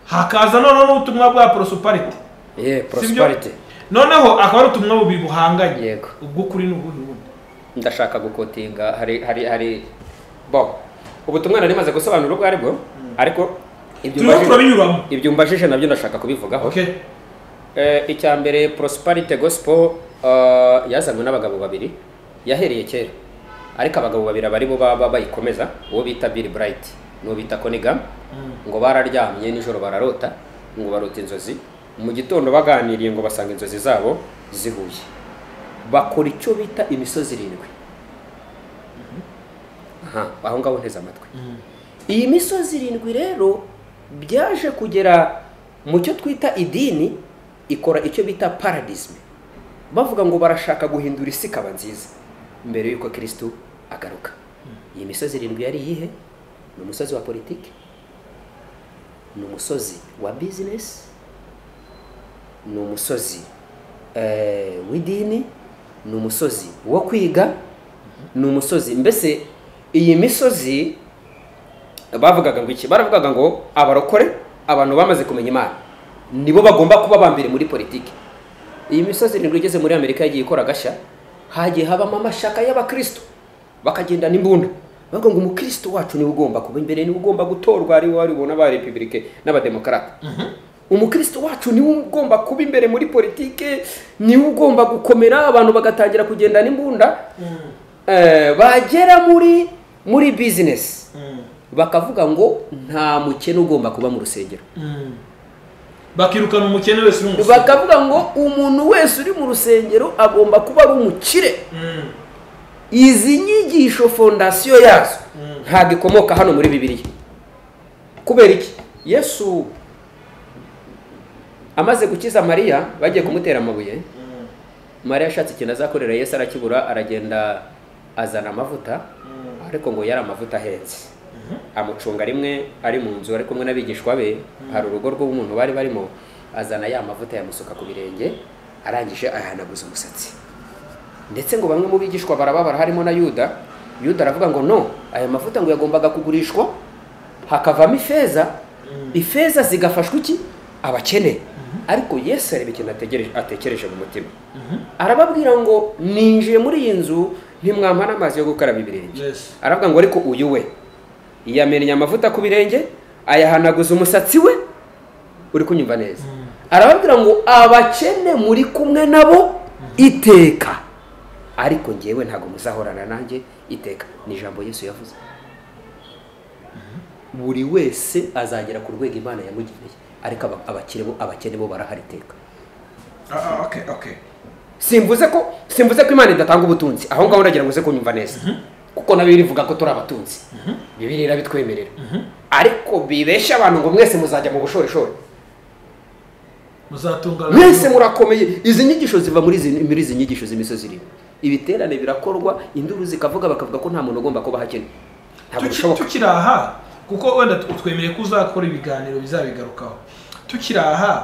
hakaza noneho n'ubutumwa bwa porosoparite ye Sibyo? porosiparite noneho akaba ari ubutumwa bubiri buhanganye Yego. ubw'ukuri n'ubundi bundi ndashaka gukotinga hari hari hari bo ubutumwa nari maze gusobanura ubwo aribwo ariko ibyo turimo umbajije- turabinyuramo ibyo umbajije nabyo ndashaka kubivugaho okay Eh, icya mbere porosiparite gosipo yazanywe n'abagabo babiri yahereye kera ariko abagabo babiri bari bo baba bayikomeza uwo bita biri burayiti n'uwo bita konigam ngo bararyamye nijoro bararota ngo barota inzozi mu gitondo baganiriye ngo basanga inzozi zabo zihuye bakora icyo bita imisozi irindwi Aha, aho ngaho nteze amatwi iyi misozi irindwi rero byaje kugera mu cyo twita idini ikora icyo bita paradisme bavuga ngo barashaka guhindura isi ikaba nziza mbere y'uko kirisitu agaruka iyi misozi irindwi yari iyihe ni umusozi wa politiki ni umusozi wa bizinesi ni umusozi eh, w'idini ni umusozi wo kwiga ni umusozi mbese iyi misozi bavugaga ngo iki baravugaga ngo abarokore abantu bamaze kumenya imana nibo bagomba kuba ba mbere muri politiki iyi misozi irindwi igeze muri amerika yagiye ikora agashya hagiye habamo amashyaka y'abakristo bakagendana imbunda bavuga ngo umukristo wacu niwe ugomba kuba imbere niwe ugomba gutorwa ari wari bubona ba repubulike n'abademokarate umukristo wacu niwe ugomba kuba imbere muri politiki niwe ugomba gukomera abantu bagatangira kugendana imbunda Eh, bagera muri muri bizinesi bakavuga ngo nta mukene ugomba kuba mu rusengero bakirukana umukene wese uri umusore bakavuga ngo umuntu wese uri mu rusengero agomba kuba ari umukire Mm. izi nyigisho fondasiyo yazo ntabwo ikomoka hano muri bibiliya kubera iki yesu amaze gukiza mariya bagiye kumutera amabuye Mm. mariya ashatse ikintu azakorera yesu arakibura aragenda azana amavuta ariko ngo yari amavuta ahenze amucunga rimwe ari mu nzu ari kumwe n'abigishwa be hari urugo rw'umuntu bari barimo azana ya mavuta yamusuka ku birenge arangije ayahanaguza umusatsi ndetse ngo bamwe mu bigishwa barababara harimo na yuda yuda aravuga ngo no aya mavuta ngo yagombaga kugurishwa hakavamo ifeza ifeza zigafashwa iki abakene ariko yesu areba ikintu ategereje- atekereje mu mutima arababwira ngo ninjiye muri iyi nzu ntimwampa n'amazi yo gukaraba ibirenge Yes. aravuga ngo ariko uyu we yamennye amavuta ku birenge ayahanaguza umusatsi we uri kunyumva neza arababwira ngo abakene muri kumwe nabo iteka ariko ngewe ntabwo muzahorana nanjye iteka ni ijambo yesu yavuze buri wese azagera ku rwego imana yamugeneye ariko aba- abakire bo abakene bo barahari iteka Ah, ah, okay okay simvuze ko simvuze ko imana idatanga ubutunzi aho ngaho ndagira ngo uze kunyumva neza kuko na bibiri ivuga ko turi abatunzi bibiri irabitwemerera ariko bibeshya abantu ngo mwese muzajya mu bushorishori muzatungana mwese murakomeye izi nyigisho ziva muri izi muri izi nyigisho z'imisozi irindwi ibiterane birakorwa induru zikavuga bakavuga ko nta muntu ugomba kuba ahakene ntabwo Tuki- bishoboka tukiri aha kuko wenda tu- twemereye ko uzakora ibiganiro bizabigarukaho tukiri aha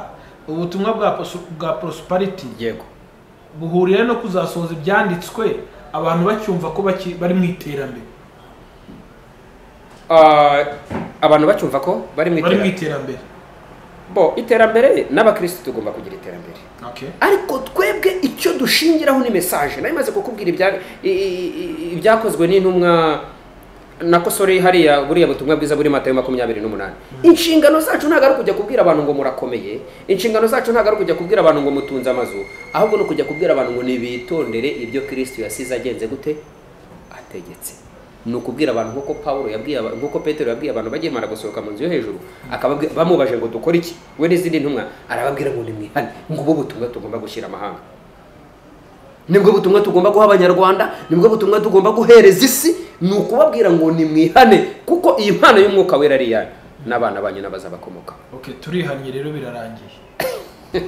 ubutumwa bwa posu- bwa porosupariti yego buhurira no kuzasohoza ibyanditswe abantu bacyumva ko baki- bari mu iterambere Ah, abantu bacyumva ko bari mu bari mu iterambere iterambere bo iterambere n'abakirisitu tugomba kugira iterambere okay ariko twebwe icyo dushingiraho ni mesaje nayo imaze kukubwira ibya- i- i- i- ibyakozwe n'intumwa nakosore hariya buriya butumwa bwiza buri matayo makumyabiri n'umunani inshingano zacu ntabwo ari kujya kubwira abantu ngo murakomeye inshingano zacu ntabwo ari kujya kubwira abantu ngo mutunze amazu ahubwo ni ukujya kubwira abantu ngo nibitondere ibyo kirisiti yasize agenze gute ategetse ni ukubwira abantu nk'uko pawulo yabwiye aba- nk'uko petero yabwiye abantu bagimara gusohoka mu nzu yo hejuru akababwira bamubaje ngo dukore iki we n'izindi ntumwa arababwira ngo nimwihane ngubu butumwa tugomba gushyira amahanga nibwo butumwa tugomba guha abanyarwanda nibwo butumwa tugomba guhereza isi ni ukubabwira ngo nimwihane kuko iyi mpano y'umwuka wera ari iyanyu n'abana banyu n'abazabakomoka okay turihannye rero birarangiye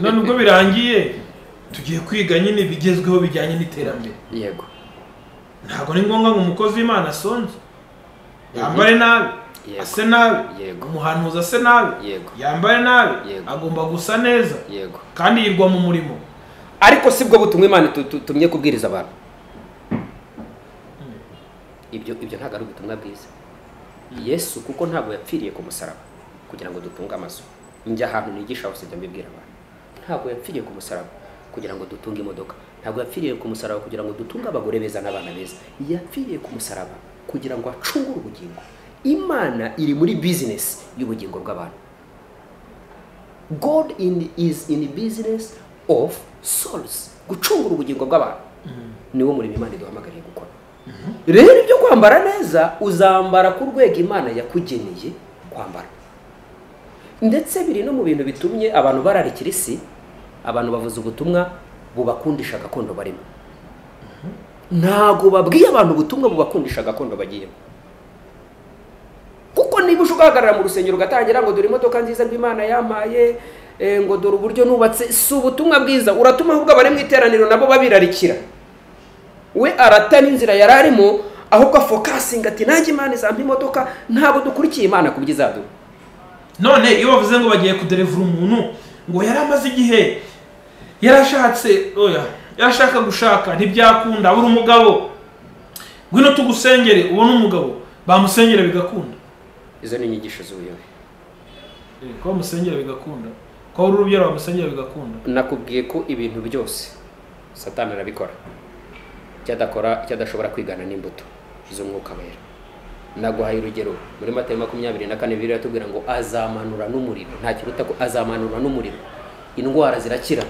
none ubwo birangiye tugiye kwiga nyine bigezweho bijyanye n'iterambere yego ntabwo ni ngombwa ngo umukozi w'imana asonze yambare nabi Yego. ase nabi Yego. umuhanuzi ase nabi Yego. yambare nabi Yego. agomba gusa neza yego kandi yirwa mu murimo ariko si bwo butumwa imana itu- itu- itumye kubwiriza abantu ibyo ibyo ntabwo ari ubutumwa bwiza yesu kuko ntabwo yapfiriye ku musaraba kugira ngo dutunge amazu njya ahantu nigisha hose njya mbibwira abantu ntabwo yapfiriye ku musaraba kugira ngo dutunge imodoka ntabwo yapfiriye ku musaraba kugira ngo dutunge abagore beza n'abana beza yapfiriye ku musaraba kugira ngo acungure ubugingo imana iri muri bizinesi y'ubugingo bw'abantu god in, is in business of souls gucungura ubugingo bw'abantu niwo murimo imana iduhamagariye gukora rero ibyo kwambara neza uzambara ku rwego imana yakugeneye kwambara ndetse biri no mu bintu bitumye abantu bararikira isi abantu bavuze ubutumwa bubakundisha gakondo barimo ntabwo babwiye abantu ubutumwa bubakundisha gakondo bagiyemo kuko niba uje ugahagarara mu rusengero ugatangira ngo dore imodoka nziza rw'imana yampaye eh, ngo dore uburyo nubatse si ubutumwa bwiza uratuma ahubwo abari mu iteraniro nabo babirarikira we aratana inzira yari arimo ahubwo afokasinga ati nanjye imana izampa imodoka ntabwo dukurikiye imana ku byo izaduha none iyo bavuze ngo bagiye kuderevura umuntu ngo yari amaze igihe yarashatse oya yarashaka gushaka ntibyakunda abura umugabo ngwino tugusengere ubone umugabo bamusengera bigakunda izo ni inyigisho z'ubuyobe Eh, ko bamusengera bigakunda ko abura urubyaro bamusengera bigakunda nakubwiye ko ibintu byose satani arabikora icyo adakora icyo adashobora kwigana n'imbuto z'umwuka wera naguhaye urugero muri matayo makumyabiri na kane bibiri iratubwira ngo azamanura n'umuriro nta kiruta ko azamanura n'umuriro indwara zirakira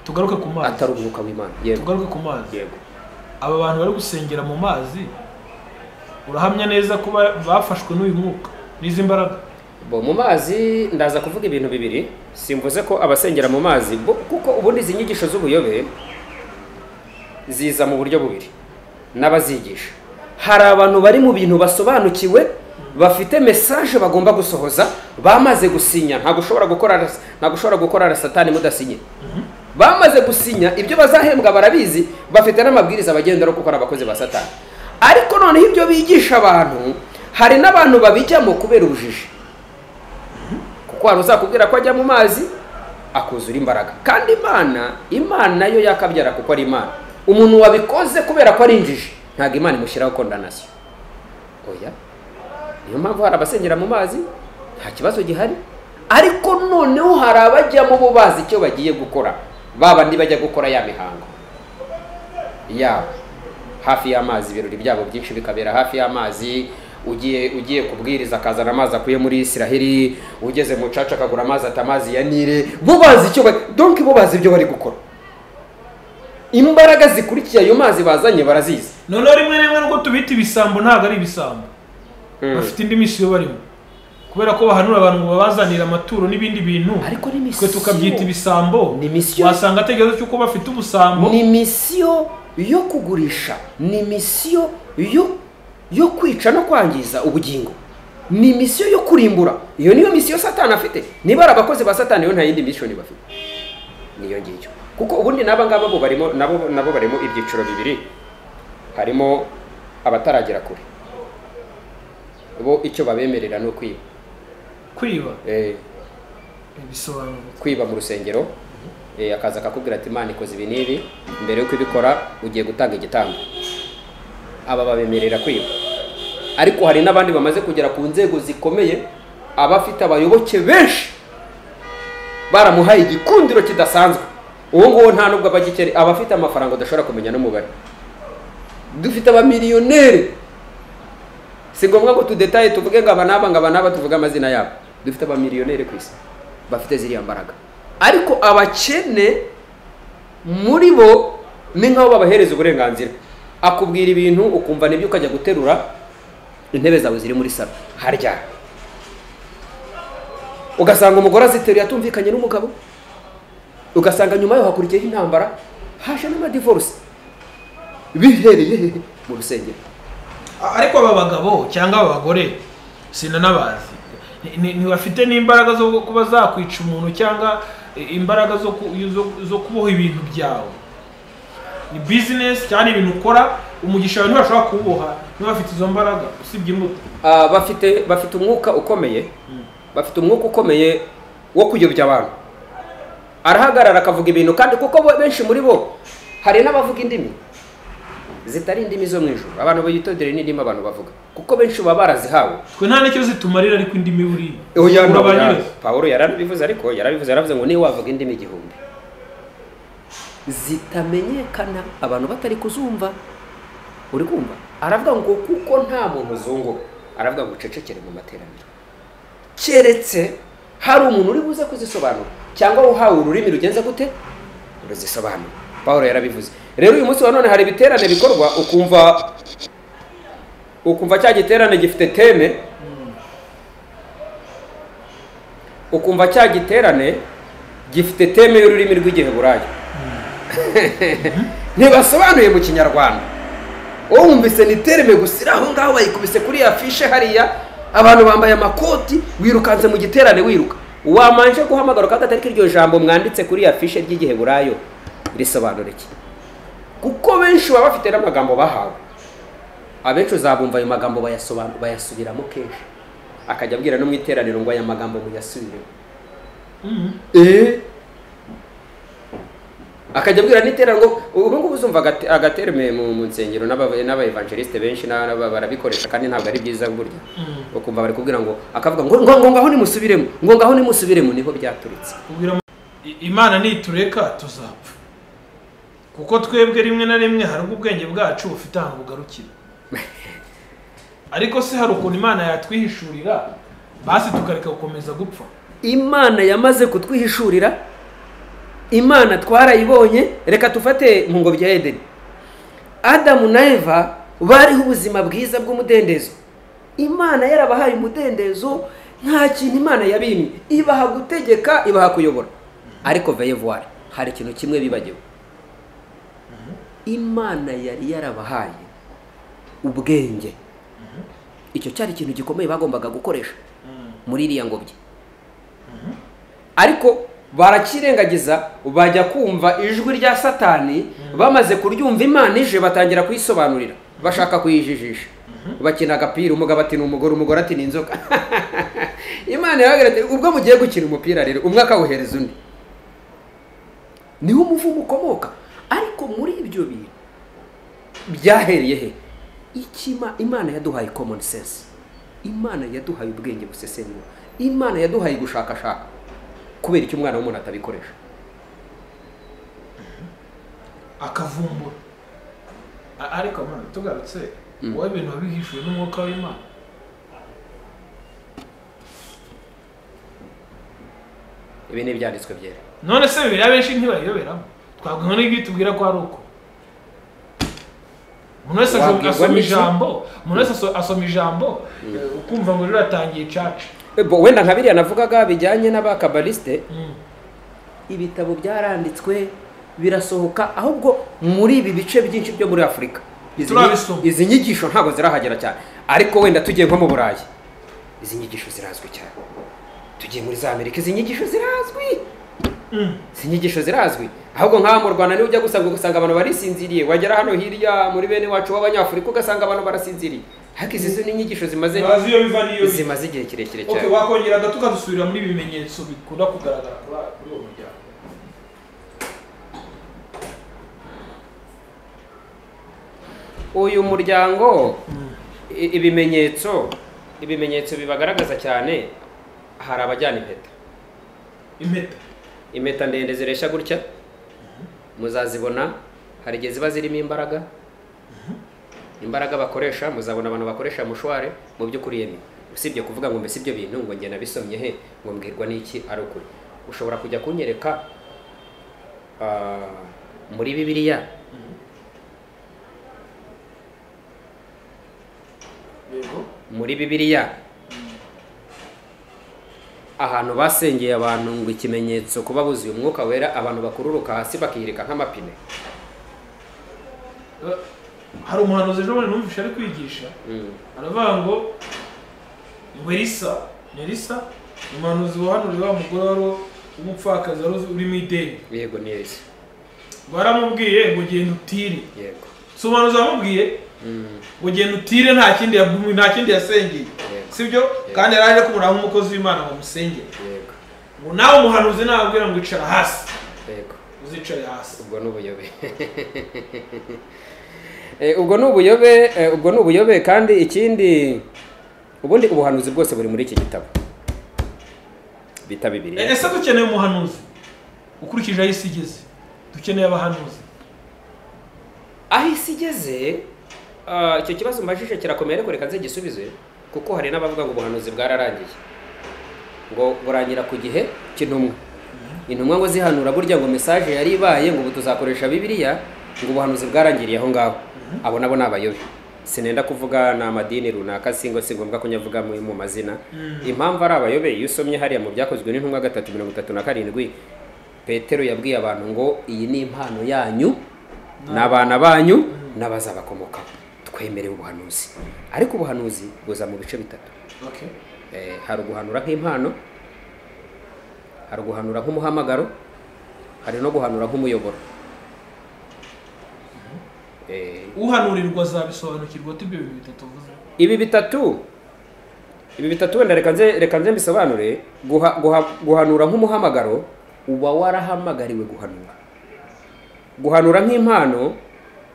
tugaruke ku mazi atari umwuka w'imana yego tugaruke ku mazi yego aba bantu bari gusengera mu mazi urahamya neza ko ba- bafashwe n'uyu mwuka n'izi mbaraga bo mu mazi ndaza kuvuga ibintu bibiri simvuze ko abasengera mu mazi bo- kuko ubundi izi nyigisho z'ubuyobe ziza mu buryo bubiri n'abazigisha hari abantu bari mu bintu basobanukiwe bafite mesaje bagomba gusohoza bamaze gusinya ntabwo ushobora gukora ntabwo ushobora gukorana satani mudasinye bamaze gusinya ibyo bazahembwa barabizi bafite n'amabwiriza bagenderaho kuko ari abakozi ba satani ariko noneho ibyo bigisha abantu hari n'abantu babijyamo kubera ubujiji kuko hari uzakubwira ko ajya mu mazi akuzura imbaraga kandi imana imana yo yakabyara kuko ari imana umuntu wabikoze kubera ko ari injiji ntabwo imana imushyiraho kondanasiyo oya niyo mpamvu hari abasengera mu mazi nta kibazo gihari ariko noneho hari abajyamo bo bazi icyo bagiye gukora ba bandi bajya gukora ya mihango yabo hafi y'amazi ibirori byabo byinshi bikabera hafi y'amazi ugiye ugiye kubwiriza akazana amazi akuye muri isiraheli ugeze mu caca akagura amazi ata amazi ya nile bo bazi icyo ba- donc bo bazi ibyo bari gukora imbaraga zikurikiye ayo mazi bazanye barazizi noneho rimwe na rimwe nubwo tubita ibisambo ntabwo ari ibisambo bafite indi misiyo barimo kubera ko bahanura abantu ngo babazanire amaturo n'ibindi bintu ariko ni twe misiyo tukabyita ibisambo Ni misiyo. wasanga ategerezo cy'uko bafite ubusambo ni misiyo yo kugurisha ni misiyo yo yo kwica no kwangiza ubugingo ni misiyo yo kurimbura iyo niyo misiyo satani afite niba ari abakozi ba satani yo nta yindi misiyoni bafite niyo ngiyo kuko ubundi n'aba ngaba bo barimo nabo nabo barimo ibyiciro bibiri harimo abataragera kure bo icyo babemerera ni ukwiba kwiba Eh, bisobanura kwiba mu rusengero eh, akaza akakubwira ati imana ikoze ibi n'ibi mbere yo kubikora ugiye gutanga igitambo aba babemerera kwiba ariko hari n'abandi bamaze kugera ku nzego zikomeye aba afite abayoboke benshi baramuhaye igikundiro kidasanzwe uwo nguwo nta nubwo abagikeri aba afite amafaranga udashobora kumenya n'umubare dufite abamiliyoneri si ngombwa ngo tudetaye tuvuge ngo aba n'aba ngo aba n'aba tuvuge amazina yabo dufite abamiliyoneri ku isi bafite ziriya mbaraga ariko abakene muri bo ni nk'abo babahereza uburenganzira akubwira ibintu ukumva nibyo ukajya guterura intebe zawe ziri muri salo harya ugasanga umugore aziteruye atumvikanye n'umugabo ugasanga nyuma yaho hakurikiyeho intambara haje n'amadivorisi bihereye hehe? mu rusengero A- ariko aba bagabo cyangwa aba bagore sinanabazi Ni- ni- ntibafite n'imbaraga zo kuba zakwica umuntu cyangwa i- imbaraga zo ku- zo- zo kuboha ibintu byawe ni bizinesi cyane ibintu ukora umugisha wawe ntibashobora kuwuboha niba bafite izo mbaraga usibye imbuto Ah, bafite bafite umwuka ukomeye bafite umwuka ukomeye wo kuyobya abantu arahagarara akavuga ibintu kandi kuko bo- benshi muri bo hari n'abavuga indimi zitari indimi zo mu ijuru abantu bayitondere n'indimi abantu bavuga kuko benshi baba barazihawe twe nta n'icyo zitumarira ariko indi miburi Oya, no, oya. pawulo yarabivuze ariko yarabivuze yaravuze ngo niba wavuga indimi igihumbi zitamenyekana abantu batari kuzumva uri kumva aravuga ngo kuko nta muntu uzunguka aravuga ngo ucecekere mu materaniro keretse hari umuntu uri buze kuzisobanura cyangwa uhawe ururimi rugenze gute ruzisobanura pawulo yarabivuze rero uyu munsi wa none hari ibiterane bikorwa ukumva ukumva cya giterane gifite teme ukumva cya giterane gifite teme y'ururimi rw'igiheburayo ntibasobanuye mu kinyarwanda wumvise ni tereme gusa iri aho ngaho bayikubise kuri ya fishe hariya abantu bambaye amakoti wirukanze mu giterane wiruka wamanje guhamagara ukagatari iryo jambo mwanditse kuri ya fishe ry'igiheburayo risobanura iki kuko benshi baba bafite n'amagambo bahawe abenshi uzabumva ayo magambo bayasobanura bayasubiramo kenshi akajya abwira no mu iteraniro ngo aya magambo muyasubiremo akajya abwira n'iteraniro ngo ubu ngubu uzumva agate- agaterme mu mu nsengero n'aba- n'abaevangeliste benshi n'aba- barabikoresha kandi ntabwo ari byiza burya ukumva bari kubwira ngo akavuga ngo ngo ngo ngaho nimusubiremo ngo ngaho nimusubiremo niho byaturitse Ubwira mu- I- imana nitureka tuzapfa kuko twebwe rimwe na rimwe hari ubwo ubwenge bwacu bufite ahantu bugarukira ariko se hari ukuntu imana yatwihishurira basi tukareka gukomeza gupfa imana yamaze kutwihishurira imana twarayibonye reka tufate mu ngobyi ya edeni adamu na eva bariho ubuzima bwiza bw'umudendezo imana yarabahaye umudendezo nta kintu imana yabimye ibaha gutegeka ibaha kuyobora ariko veyevuwari hari ikintu kimwe bibagiwe imana yari yarabahaye ubwenge icyo cyari ikintu gikomeye bagombaga gukoresha muri iriya ngobyi ariko barakirengagiza bajya kumva ijwi rya satani bamaze kuryumva imana ije batangira kuyisobanurira bashaka kuyijijisha bakina agapira umugabo ati ni umugore umugore ati ni inzoka imana yababwira ati ubwo mugiye gukina umupira rero umwe akawuhereza undi niho umuvumo ukomoka ariko muri ibyo bintu byahereye he ikima imana yaduhaye common sense imana yaduhaye ubwenge busesengura imana yaduhaye gushakashaka kubera icyo umwana w'umuntu atabikoresha akavumbura A- ariko mana tugarutse wowe ibintu wabihishuwe n'umwuka w'imana ibi ni ibyanditswe byera none se bibiri abenshi ntibayiyoberamo twavuga n'ibyo tubwira ko ari uko umuntu wese asoma- Wabwirwa asoma n'iki? ijambo umuntu wese aso- asoma ijambo eh, ukumva ngo riratangiye caca Eh, bo, wenda nka biriya navugaga bijyanye n'abakabaliste ibitabo byaranditswe birasohoka ahubwo muri ibi bice byinshi byo muri afurika Izi nyi- Turabisoma. izi nyigisho ntabwo zirahagera cyane ariko wenda tugiye nko mu burayi izi nyigisho zirazwi cyane tugiye muri za amerika izi nyigisho zirazwi izi nyigisho zirazwi ahubwo nk'aha mu rwanda niba ujya gusanga ugasanga abantu barisinziriye wagera hano hirya muri bene wacu b'abanyafurika ugasanga abantu barasinziriye ariko izi zo ni inyigisho zimaze bazi iyo biva n'iyo bijya zimaze igihe kirekire okay, cyane wakongera gato ukadusubira muri ibi bimenyetso bikunda kugaragara kuri aya- kuri uwo muryango uyu muryango i- ibimenyetso ibimenyetso bibagaragaza cyane hari abajyana impeta impeta impeta ndende ziresha gutya muzazibona hari igihe ziba zirimo imbaraga imbaraga bakoresha muzabona abantu bakoresha mushware mu by'ukuri yemi usibye kuvuga ngo mbese ibyo bintu ngo njye nabisomye he ngo mbwirwa n'iki ari ukuri ushobora kujya kunyereka ah, muri bibiliya yego muri bibiliya ahantu basengeye abantu ngo ikimenyetso kuba buzuye umwuka wera abantu bakururuka hasi bakihirika nk'amapine Eh, hari umuhanuzi ejo bundi numvise ari kwigisha Mm. aravuga ngo ngo elisa ni elisa ni umuhanuzi wahanuriye wa mugore wari umupfakazi wari uri mu ideni yego neza baramubwiye ngo genda utire yego si umuhanuzi wamubwiye Mm, ngo genda utire nta kindi yagumye nta kindi yasengeye Yego. sibyo kandi yari aje kumuranga nk'umukozi w'imana ngo amusengere yego ngo nawe umuhanuzi nababwira ngo icara hasi yego uzicare hasi ubwo ni ubuyobe Eh, ubwo ni ubuyobe eh, ubwo ni ubuyobe kandi ikindi ubundi ubuhanuzi bwose buri muri iki gitabo bita E, bibiri ese dukeneye umuhanuzi ukurikije aho isi igeze dukeneye abahanuzi aho isi igeze ah, icyo kibazo mbajije kirakomeye ariko reka nze gisubize kuko hari n'abavuga ngo ubuhanuzi bwararangiye ngo burangira ku gihe cy'intumwa intumwa ngo zihanura burya ngo mesaje yari ibaye ngo ubu tuzakoresha bibiliya ngo ubuhanuzi bwarangiriye aho ngaho abo nabo ni abayobe sinenda kuvuga ni amadini runaka singo si ngombwa kunyavuga mu mu mazina impamvu ari abayobe iyo usomye hariya mu byakozwe n'intumwa gatatu mirongo itatu na karindwi petero yabwiye abantu ngo iyi ni impano yanyu n'abana banyu n'abazabakomokaho twemerewe ubuhanuzi ariko ubuhanuzi buza mu bice bitatu Okay. Eh, hari uguhanura nk'impano hari uguhanura nk'umuhamagaro hari no guhanura nk'umuyoboro Eh, uhanurirwa azabisobanukirwa ati ibyo bintu bitatu uvuze ibi bitatu ibi bitatu wenda reka nze reka nze mbisobanure guha, guha, guhanura nk'umuhamagaro uba warahamagariwe guhanura guhanura nk'impano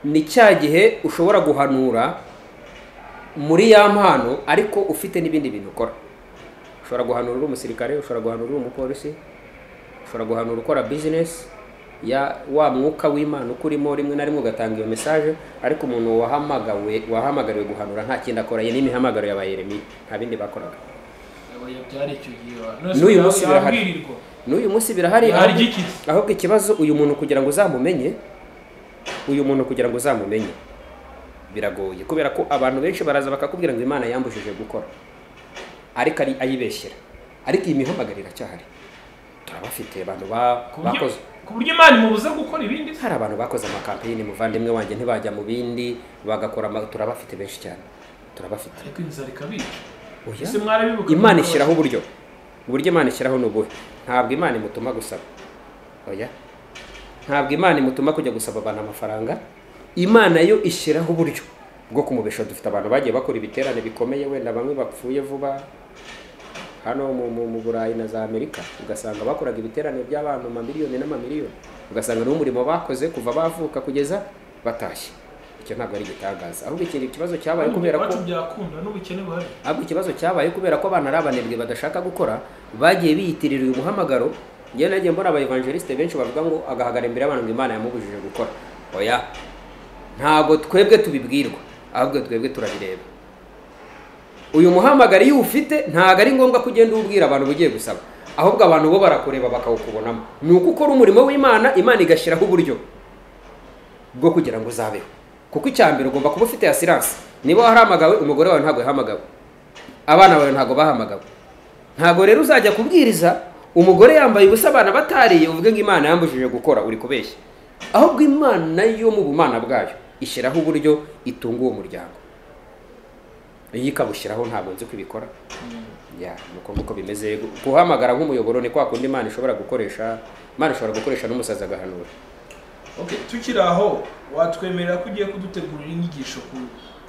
ni cya gihe ushobora guhanura muri ya mpano ariko ufite n'ibindi bintu ukora ushobora guhanura uri umusirikare ushobora guhanura uri umupolisi ushobora guhanura ukora bizinesi ya wa mwuka w'imana uko urimo rimwe na rimwe ugatanga iyo mesaje ariko umuntu wahamagawe wahamagariwe guhanura nta kindi akora iyi ni imihamagaro ya ba yeremiya nta bindi bakoraga byari icyo gihe N'uyu munsi birahari. birahari n'uyu munsi birahari Birahari ahubwo- iki? ahubwo ikibazo uyu muntu kugira ngo uzamumenye uyu muntu kugira ngo uzamumenye biragoye kubera ko abantu benshi baraza bakakubwira ngo imana yambujije gukora ariko ari ayibeshyera ariko iyi mihamagaro iracyahari turabafite abantu ba- ku buryo- bakoze ku buryo imana imubuze gukora ibindi se hari abantu bakoze amakampeyini muvandimwe wanjye ntibajya mu bindi bagakora ama- turabafite benshi cyane turabafite ariko inzara ikabica Oya. ese mwarabibuka imana ishyiraho uburyo uburyo imana ishyiraho ni ubuhe ntabwo imana imutuma gusaba oya ntabwo imana imutuma kujya gusaba abantu amafaranga imana yo ishyiraho uburyo bwo kumubesha dufite abantu bagiye bakora ibiterane bikomeye wenda bamwe bapfuye vuba hano mu, mu, mu burayi na za amerika ugasanga bakoraga ibiterane by'abantu mamiliyoni n'amamiliyoni ugasanga niwo umurimo bakoze kuva bavuka kugeza batashye icyo ntabwo ari igitangaza ahubwo ikindi kibazo cyabaye kubera ko iwacu byakunda n'ubukene buhari ahubwo ikibazo cyabaye kubera ko abana ari abanebwe badashaka gukora bagiye biyitirira uyu muhamagaro njyewe nagiye mbona abayevangelisite benshi bavuga ngo agahagara imbere y'abantu ngo imana yamubujije gukora oya ntabwo twebwe tubibwirwa ahubwo twebwe turabireba uyu muhamagaro iyo uwufite ntabwo ari ngombwa ko ugenda uwubwira abantu ugiye gusaba ahubwo abantu bo barakureba bakawukubonamo ni uko ukora umurimo w'imana imana igashyiraho uburyo bwo kugira ngo uzabeho kuko icya mbere ugomba kuba ufite asiranse niba wahamagawe umugore wawe ntabwo yahamagawe abana bawe ntabwo bahamagawe ntabwo rero uzajya kubwiriza umugore yambaye ubusa abana batariye uvuge ngo imana yambujije gukora uri kubeshya ahubwo imana yo mu bumana bwayo ishyiraho uburyo itunga uwo muryango iyo ikabushyiraho ntabwo nzi uko ibikora ya nuko nguko bimeze guhamagara nk'umuyoboro ni kwa kundi imana ishobora gukoresha imana ishobora gukoresha n'umusazi agahanura okay tukiri aho watwemerera ko ugiye kudutegurira inyigisho ku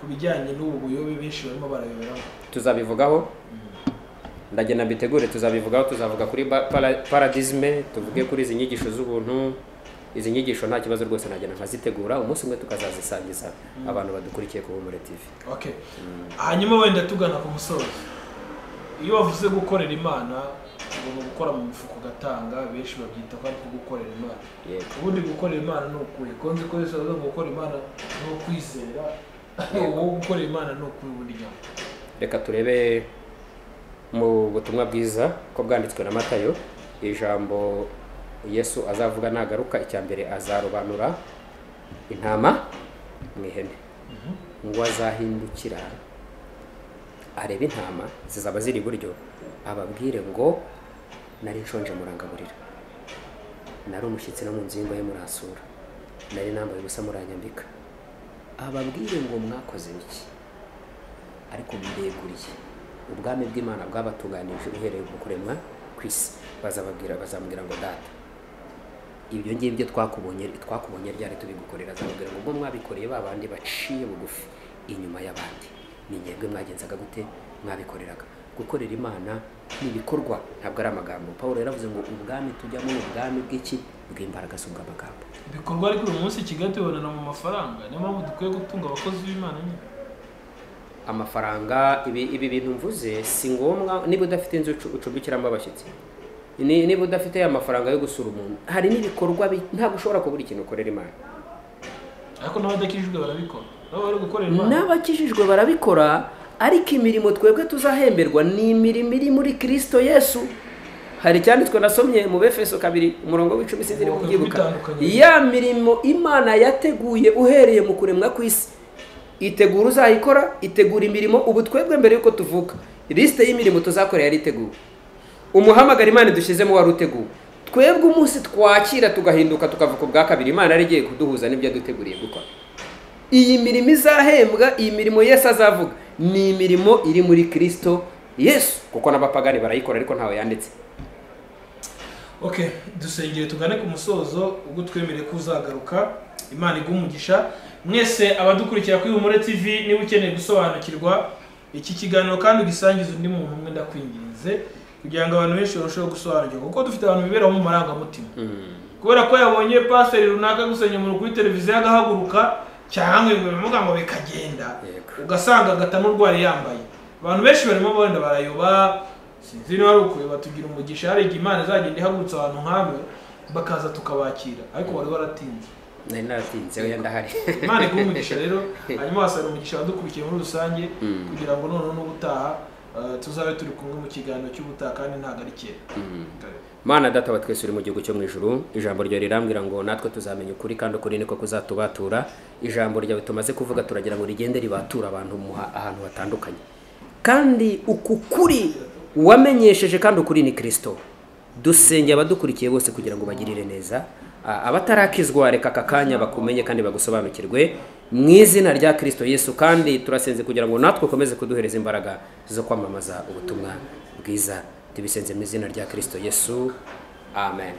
ku bijyanye n'ubu buyobe benshi barimo barayoberamo tuzabivugaho ndagenda mbitegure tuzabivugaho tuzavuga kuri ba- para- paradisme tuvuge kuri izi nyigisho z'ubuntu izi nyigisho nta kibazo rwose nagenda nkazitegura umunsi umwe tukazazisangiza abantu badukurikiye ku Humure TV okay hanyuma wenda tugana ku musozo iyo wavuze gukorera imana ugomba gukora mu mifuka ugatanga benshi babyita ko ari ko gukorera imana yego ubundi gukorera imana ni ukuri ko nzi ko yesu avuga ngo gukora imana ni ukwizera uwo gukorera imana ni ukuri burya reka turebe mu butumwa bwiza ko bwanditswe na matayo ijambo yesu azavuga nagaruka icya mbere azarobanura intama mu ihene ngo azahindukira arebe intama zizaba ziri iburyo ababwire ngo nari nshonje murangaburira nari umushyitsi no mu nzu y'ingo ye murasura nari nambaye ubusa muranyambika ababwire ngo mwakoze biki ariko bireguriye ubwami bw'imana bwabatunganije uhereye mu kuremwa ku isi bazababwira bazamubwira ngo data ibyo ngibyo twakubonye twakubonye ryari tubigukorera azamubwira ngo ubwo mwabikoreye ba bandi baciye bugufi inyuma y'abandi ni mwebwe mwagenzaga gute mwabikoreraga gukorera imana ni ibikorwa ntabwo ari amagambo paul yaravuze ngo ubwami tujyamo ni ubwami bw'iki bw'imbaraga si ubw'amagambo ibikorwa ariko uyu munsi i kigali tubonana mu mafaranga niyo mpamvu dukwiye gutunga abakozi b'imana nyine amafaranga ibi ibi bintu mvuze si ngombwa niba udafite inzu ucu- ucumbikiramo abashyitsi Ni- niba udafite amafaranga yo gusura umuntu hari n'ibikorwa bi- ntabwo ushobora kubura ikintu ukorera imana ariko n'abadakijijwe barabikora nabo bari gukorera imana n'abakijijwe barabikora ariko imirimo twebwe tuzahemberwa ni imirimo iri muri kirisito yesu hari icyanditswe nasomye mu befeso kabiri umurongo w'icumi sinziri Ubwoko kubyibuka bw'ibitandukanye. ya mirimo imana yateguye uhereye mu kuremwa kw'isi itegura uzayikora itegura imirimo ubu twebwe mbere y'uko tuvuka lisite y'imirimo tuzakora yari iteguwe umuhamagara imana dushyizemo wari uteguwe twebwe umunsi twakira tugahinduka tukavuka ubwa kabiri imana yari igiye kuduhuza n'ibyo yaduteguriye gukora iyi mirimo izahembwa iyi mirimo yesu azavuga ni imirimo iri muri kirisito yesu kuko n'abapagani barayikora ariko ntawe yanditse ok dusengere tugane ku musozo ubwo twemereye ko uzagaruka imana iguha umugisha mwese abadukurikira kuri humure tv niba ukeneye gusobanukirwa iki kiganiro kandi ugisangiza undi muntu umwe ndakwinginze kugira ngo abantu benshi barusheho gusobanukirwa kuko dufite abantu biberaho mu marangamutima kubera ko yabonye pasiteri runaka gusenya umuntu kuri televiziyo agahaguruka cyangwa ngo bimuga ngo bikagenda Yego. ugasanga agata n'urwari yambaye abantu benshi barimo benda barayoba sinzi niba ari ukuyoba tugira umugisha hari igihe imana izagenda ihagurutsa abantu nk'abe bakaza tukabakira ariko wari waratinze nari naratinze wenda ndahari imana iguha umugisha rero hanyuma wasanga umugisha wadukurikiye muri rusange kugira ngo noneho n'ubutaha eh, tuzabe turi kumwe mu kiganiro cy'ubutaha kandi ntabwo ari kera Kare. mana data wa twese uri mu gihugu cyo mu ijuru ijambo ryawe rirambwira ngo natwe tuzamenya ukuri kandi ukuri niko kuzatubatura ijambo ryawe tumaze kuvuga turagira ngo rigende ribatura abantu mu ha- ahantu hatandukanye kandi uku kuri wamenyesheje kandi ukuri ni kirisito dusenge abadukurikiye bose kugira ngo bagirire neza A- abatarakizwa reka aka kanya bakumenye kandi bagusobanukirwe mu izina rya kirisito yesu kandi turasenze kugira ngo natwe ukomeze kuduhereza imbaraga zo kwamamaza ubutumwa bwiza tubisenze mu izina rya kirisito yesu amen